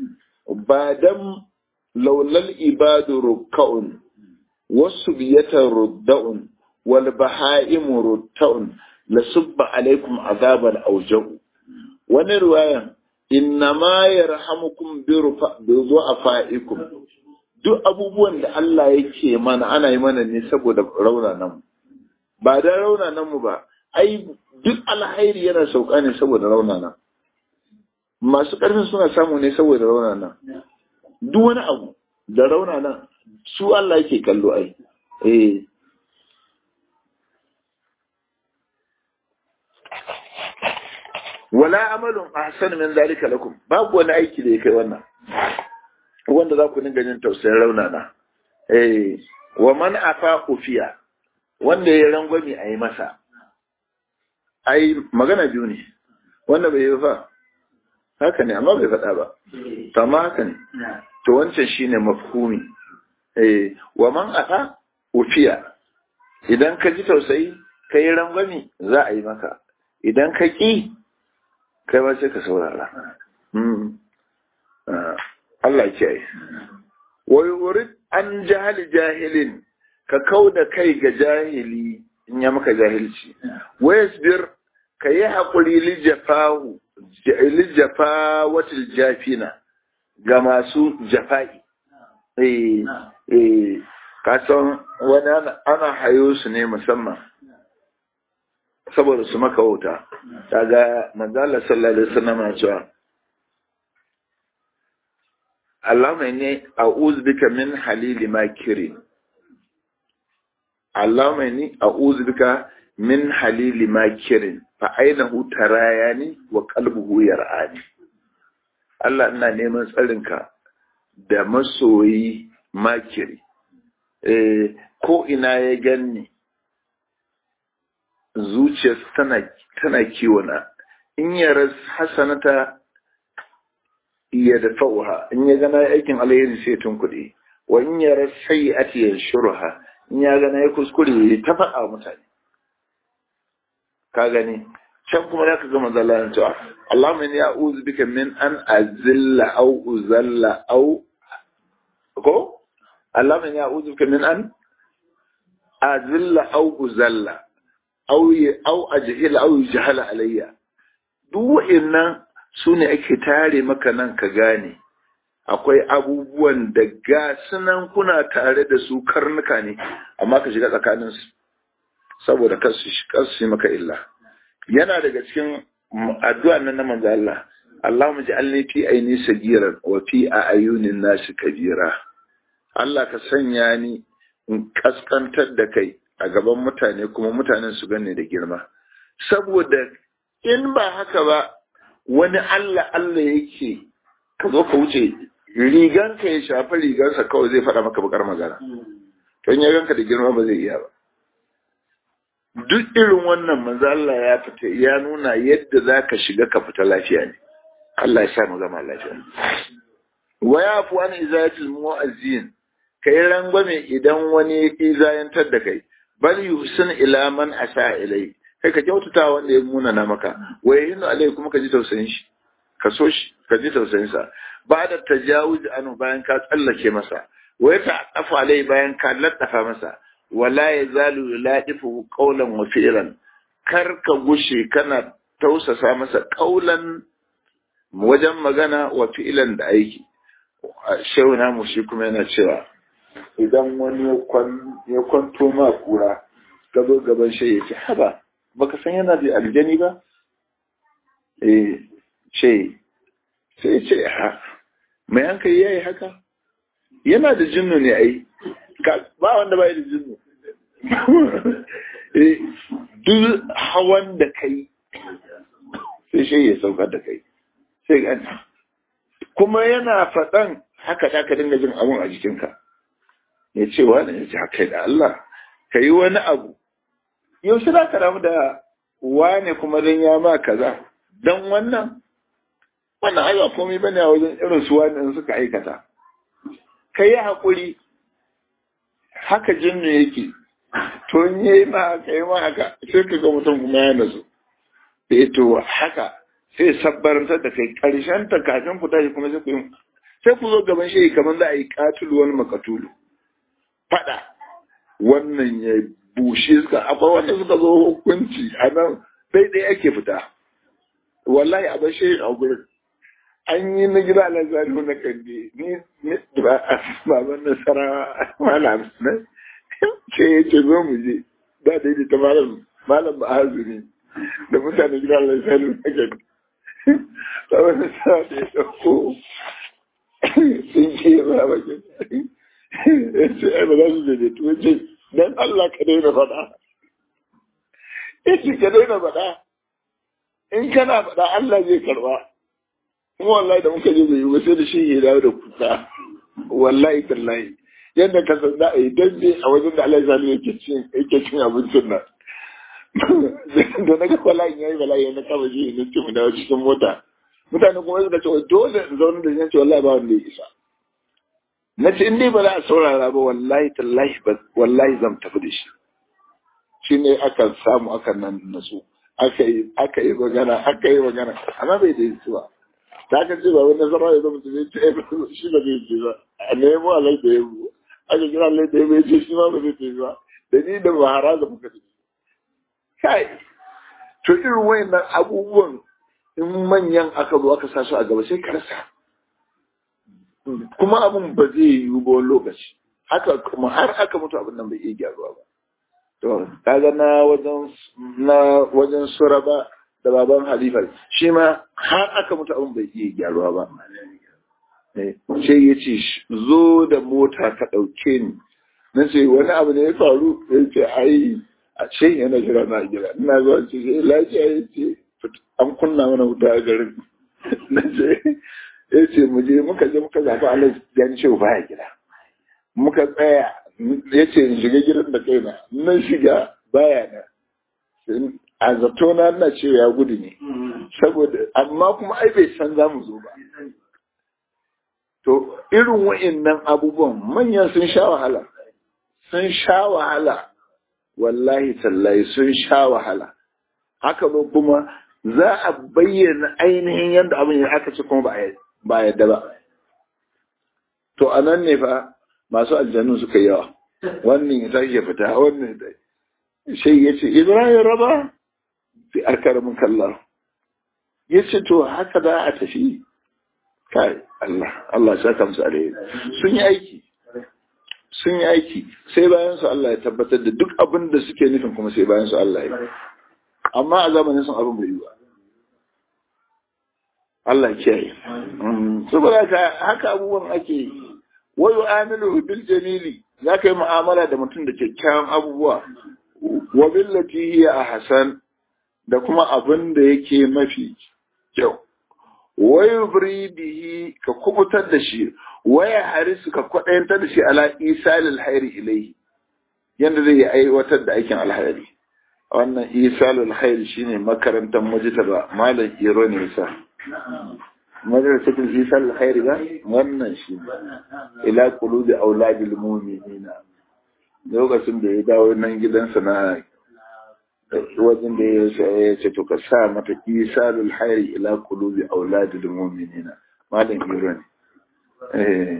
ba dan laulal ibadu rukka'un wasu biyatan rudda'un wal baha'imu rutta'un la subba alaikum azaban aujau wani ruwayan inna ma yarhamukum bi du'afaikum duk abubuwan da Allah yake mana ana yi mana ne saboda raunanan mu ba da raunanan mu ba ai duk alhairi yana sauka ne saboda raunanan masu ƙarfin suna samu ne saboda raunanan duk wani abu da raunanan su Allah yake kallo ai eh wala amalun ahsan min zalika lakum babu wani aiki da ya kai wannan wanda za ku dinga jin tausayin raunana eh wa man afa ufiya wanda ya rangwami a yi masa ai magana biyu ne wanda bai yi fa haka ne amma bai faɗa ba to amma haka ne to wancan shine mafhumi eh wa man afa ufiya idan ka ji tausayi ka yi rangwami za a yi maka idan ka ƙi kai ba sai ka saurara Allah ke yi wai wurin an jahali jahilin ka kau da kai ga jahili in ya maka jahilci wai bir ka yi haƙuri lijafahu lijafa wata jafina ga masu jafa'i eh eh kasan wani ana hayo su ne musamman saboda su maka wuta daga manzala sallallahu alaihi wasallam na cewa Allahumma inni a'udhu bika min halili makirin Allahumma inni a'udhu bika min halili makirin fa ainahu tarayani wa qalbuhu yar'ani Allah ina neman tsarinka da masoyi makiri eh ko ina ya ganni zuciyarsa tana tana kiwona in ya ras hasanata ya dafa'uha in ya gana aikin alheri sai tun kuɗi wa in ya ras sayyi'ati yanshurha in ya gana ya kuskure ya ta faɗa mutane ka gani can kuma zaka ga manzo Allah cewa Allahumma inni a'udhu bika min an azilla aw uzalla aw ko Allahumma inni a'udhu bika min an azilla aw uzalla aw aw ajhila aw yujhala alayya duk wa'annan sune ake tare maka nan ka gane akwai abubuwan da ga sunan kuna tare da su karnuka ne amma ka shiga tsakaninsu saboda kar su maka illa yana daga cikin addu'a nan na manzo Allah Allahumma ja'alni fi aini sagiran wa fi ayunin nasi kabira Allah ka sanya ni in kaskantar da kai a gaban mutane kuma mutanen su gane da girma saboda in ba haka ba wani Allah Allah yake ka zo ka wuce riganka ya shafi rigarsa kawai zai faɗa maka bakar magana don ya ganka da girma ba zai iya ba duk irin wannan manzo Allah ya fita ya nuna yadda zaka shiga ka fita lafiya ne Allah ya sa mu zama lafiya wa yafu an izayatul mu'azzin kai rangwame idan wani ya izayantar da kai bal yuhsin ila man asa ilai kai ka kyautata wanda ya muna na maka wa yahinu alai kuma ka ji tausayin shi ka so shi ka ji tausayin sa ba da tajawuz anu bayan ka tsallake masa wa ta afa alai bayan ka laddafa masa wala ya zalu ladifu qawlan wa fi'lan kar ka gushe kana tausasa masa qawlan wajen magana wa fi'lan da aiki shehu na shi kuma yana cewa idan wani ya kwanto ma kura ka zo gaban shi ya ce haba baka san yana da aljani ba eh ce sai ce ha mai hankali yayi haka yana da jinnu ne ai ba wanda bai da jinnu duk hawan da kai sai shi ya saukar da kai sai gani kuma yana faɗan haka da ka dinga jin abun a jikinka ya ce wani ya ce haka da Allah ka yi wani abu yaushe za ka damu da wane kuma don ya ma kaza don wannan wannan ai ba komai bane a wajen irin su wani in suka aikata ka yi haƙuri haka jinnu yake to in yi ma haka yi ma haka sai ka ga mutum kuma ya nasu eh to haka sai sabbarantar da kai karshen ta kafin fita shi kuma sai ku sai ku zo gaban shi kamar za a yi katulu wani makatulu fada wannan ya bushe suka akwai wanda suka zo hukunci a nan daidai ake fita wallahi a bashe a gurin an yi na gida na zalihu na kandi ni baban nasara malam na ce ya ce zo mu je da daidai ta malam malam ba hazuri da mutane gida na zalihu na kandi baban nasara da ya dauko sun ce ba bakin ya ce ai ba za su je da tuwa ce dan Allah ka daina faɗa ya ce ka daina faɗa in kana faɗa Allah zai karba kuma wallahi da muka je bai yi sai da shi ya dawo da kuka wallahi tallahi yadda ka san za a yi dambe a wajen da Allah ya sani yake cin yake cin abincin nan da na ga bala'in yayi bala'i na kama shi na ce mu dawo cikin mota mutane kuma suka ce dole in zaune da shi ce wallahi ba wanda ya isa na ce in dai ba za a saurara ba wallahi tallahi ba wallahi zan tafi da shi shi ne aka samu aka nan nasu aka yi aka yi magana aka yi magana amma bai da yi ba ta ka ce ba wani zama ya zama zai ce shi ba zai ce ba a nemo alai da yabo aka kira alai da yabo ya ce shi ma ba zai ce ba da ni da bahara da muka ce kai to irin wayannan abubuwan in manyan aka zo aka sa su a gaba sai ka rasa kuma abun ba zai yiwu ba wani lokaci haka kuma har aka mutu abin nan bai iya gyaruwa ba to kaga na wajen na wajen suraba da baban halifa shi ma har aka mutu abin bai iya gyaruwa ba sai ya ce zo da mota ka ɗauke ni na ce wani abu ne ya faru ya ce ai a ce yana jira na gida ina zuwa ce sai lafiya ya ce an kunna mana wuta a garin na ce ya ce mu je muka je muka zaɓi Allah ya ce baya gida muka tsaya ya ce in shiga gidan da kaina na shiga baya na a zato na na ce ya gudu ne saboda amma kuma ai bai san za mu zo ba to irin wa'annan abubuwan manyan sun sha wahala sun sha wahala wallahi tallahi sun sha wahala haka ba kuma za a bayyana ainihin yadda abin ya aka ce kuma ba yadda ba to a nan ne fa masu aljanu suka yawa wannan ya tashi ya fita wannan ya sai ya ce ibrahim raba fi arkaramin kallar ya ce to haka za a tafi kai Allah Allah ya saka musu alheri sun yi aiki sun yi aiki sai bayan su Allah ya tabbatar da duk abin da suke nufin kuma sai bayan su Allah ya amma a zamanin sun abin bai yi ba Allah ya kiyaye saboda haka abubuwan ake yi wa yu'amilu bil jamili zaka yi mu'amala da mutum da kyakkyawan abubuwa wa billati hiya ahsan da kuma abin da yake mafi kyau wa yubri bihi ka kubutar da shi wa ya harisu ka kwadayantar da shi ala isalil khairi ilayhi yanda zai yi aiwatar da aikin alhairi wannan isalul khairi shine makarantar mujtaba malam iro ne sa madrasatul isal khairi ba wannan shi ila qulubi auladil mu'minina lokacin da ya dawo nan gidansa na wajen da ya ce to ka sa mata isalul khairi ila qulubi auladil mu'minina malam iro ne eh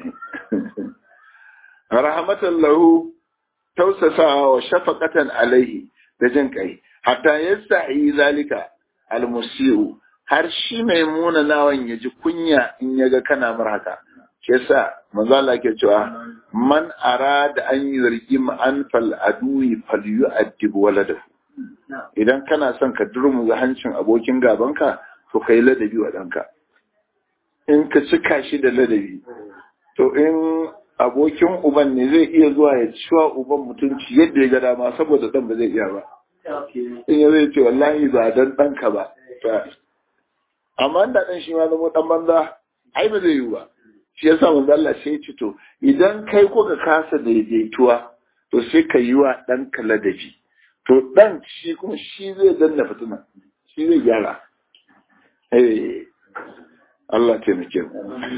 rahmatan lahu tausasa wa shafaqatan alaihi da jin kai hatta yastahi zalika almusiu har shi mai muna nawan ya ji kunya in ya ga kana mar haka shi yasa manzo Allah ke cewa man arada an yurgi an fal adui fal yu'addib waladahu idan kana son ka durmu ga hancin abokin gabanka to kai ladabi wa danka in ka cika shi da ladabi to in abokin uban ne zai iya zuwa ya ciwa uban mutunci yadda ya ga dama saboda dan ba zai iya ba in ya zai ce wallahi ba dan ɗanka ba amma da ɗan shi ma zama ɗan banza ai ba zai yi ba shi yasa manzo Allah sai ya to idan kai ko ka kasa daidaituwa to sai ka yi wa ɗanka ladabi to ɗan shi kuma shi zai danna fitina shi zai gyara eh Allah taimake mu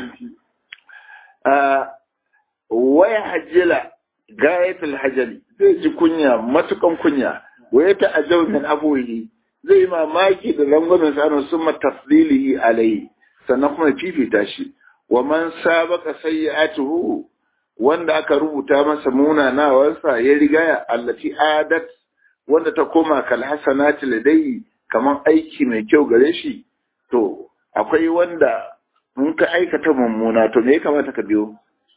waya hajjila gayatul hajjali zai ji kunya matukan kunya waya ta ajau min abuhi zai mamaki da rangwamen tsarin sun mataflilihi alaihi sannan kuma fifita shi wa man sabaka sayyi'atuhu wanda aka rubuta masa munanawarsa ya rigaya allati adat wanda ta koma kal hasanati ladai kaman aiki mai kyau gare shi to akwai wanda in ka aikata mummuna to me ya kamata ka biyo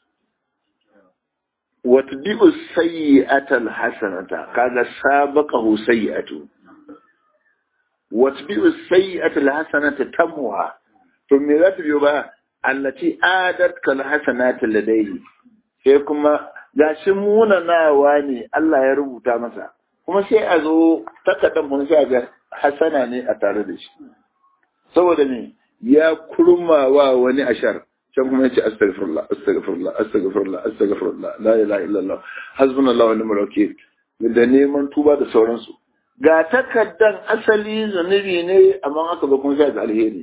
watbi'u sayyi'atal hasanata kaga sabaqahu sayyi'atu watbi'u sayyi'atal hasanata tamwa to me za ta biyo ba allati adat kal hasanati ladayhi sai kuma gashi munanawa ne Allah ya rubuta masa kuma sai a zo takaddan mun sai ga hasana ne a tare da shi saboda ne ya kurmawa wani ashar can kuma ya ce astaghfirullah astaghfirullah astaghfirullah astaghfirullah la ilaha illallah hasbunallahu wa ni'mal wakeel da neman tuba da sauransu ga takaddan asali zunubi ne amma aka zo kuma sai da alheri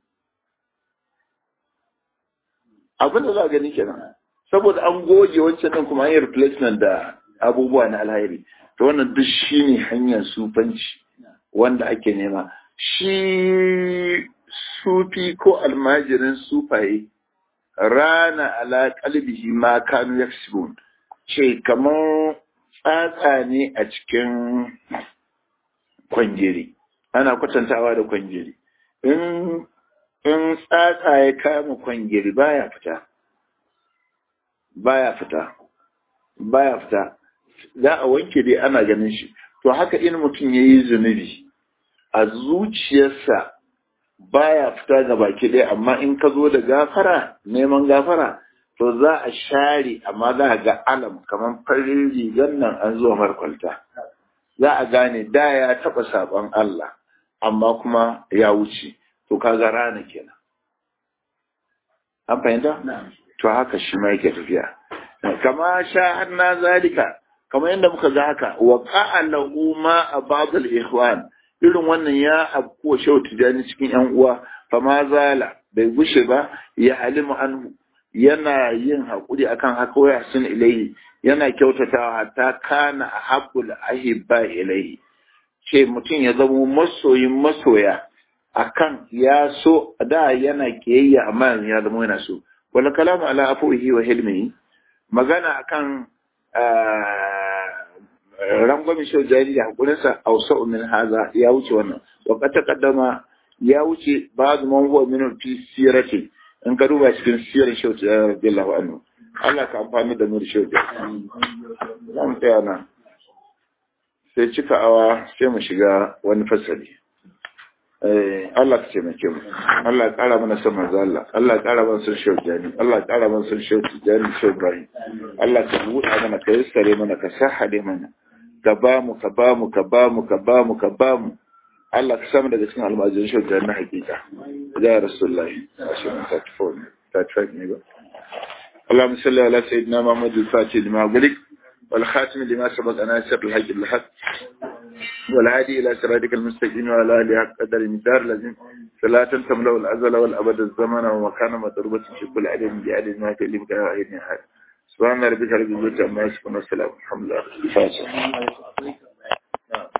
abin da za a gani kenan saboda an goge wancan din kuma an yi replacement da abubuwa na alheri to wannan duk shine hanyar sufanci wanda ake nema shi sufi ko almajirin sufaye rana ala kalbihi ma kanu yaksibun ce kamar tsatsa ne a cikin kwanjiri ana kwatantawa da kwanjiri in in tsatsa ya kama kwanjiri baya fita baya fita baya fita za a wanke dai ana ganin shi to haka in mutum ya yi zunubi a zuciyarsa baya fita ga baki ɗaya amma in ka zo da gafara neman gafara to za a share amma za a ga alam kamar farin rigar nan an zuwa markwalta za a gane da ya taɓa saɓon Allah amma kuma ya wuce to kaga rana kenan an fahimta to haka shi ma yake tafiya kama sha na zalika kamar yadda muka ga haka wa qa'alahu ma abadul ikhwan irin wannan ya abko shau tijani cikin yan uwa fa ma zala bai gushe ba ya halimu anhu yana yin hakuri akan haka waya sun ilayhi yana kyautatawa hatta kana ahabbul ahibba ilayhi ce mutum ya zama masoyin masoya akan ya so da yana kiyayya amma yanzu ya zama yana so wala kalamu ala afuhi wa hilmihi magana akan rangwamin shau jari da hakurinsa ausa'u min haza ya wuce wannan wa qad taqaddama ya wuce ba'd man huwa min fi sirati in ka duba cikin sirar shau jari radiyallahu anhu Allah ka amfani da nur shau jari zan tsaya nan sai cika awa sai mu shiga wani fasali Allah ka taimake mu Allah ya kara mana son manzo Allah Allah ya kara mana son shehu jani Allah ya kara mana son shehu jani shehu Ibrahim Allah ka buɗa mana ka yassare mana ka sahade mana ka ba mu ka ba mu ka ba mu ka ba mu ka ba mu Allah ka samu daga cikin almajirin shehu jani na hakika ya rasulullahi ashirin thirty four thirty five ne ba اللهم صل على سيدنا محمد الفاتح لما أغلق والخاتم لما سبق ناصر الحج بالحق والهادي إلى صراطك المستقيم وعلى آله حق قدر المدار لازم صلاة تملأ الأزل والأبد الزمن ومكان مضروبة في كل علم بعدد ما تلمك عين حال سبحان ربك رب العزة عما يصفون والسلام الحمد لله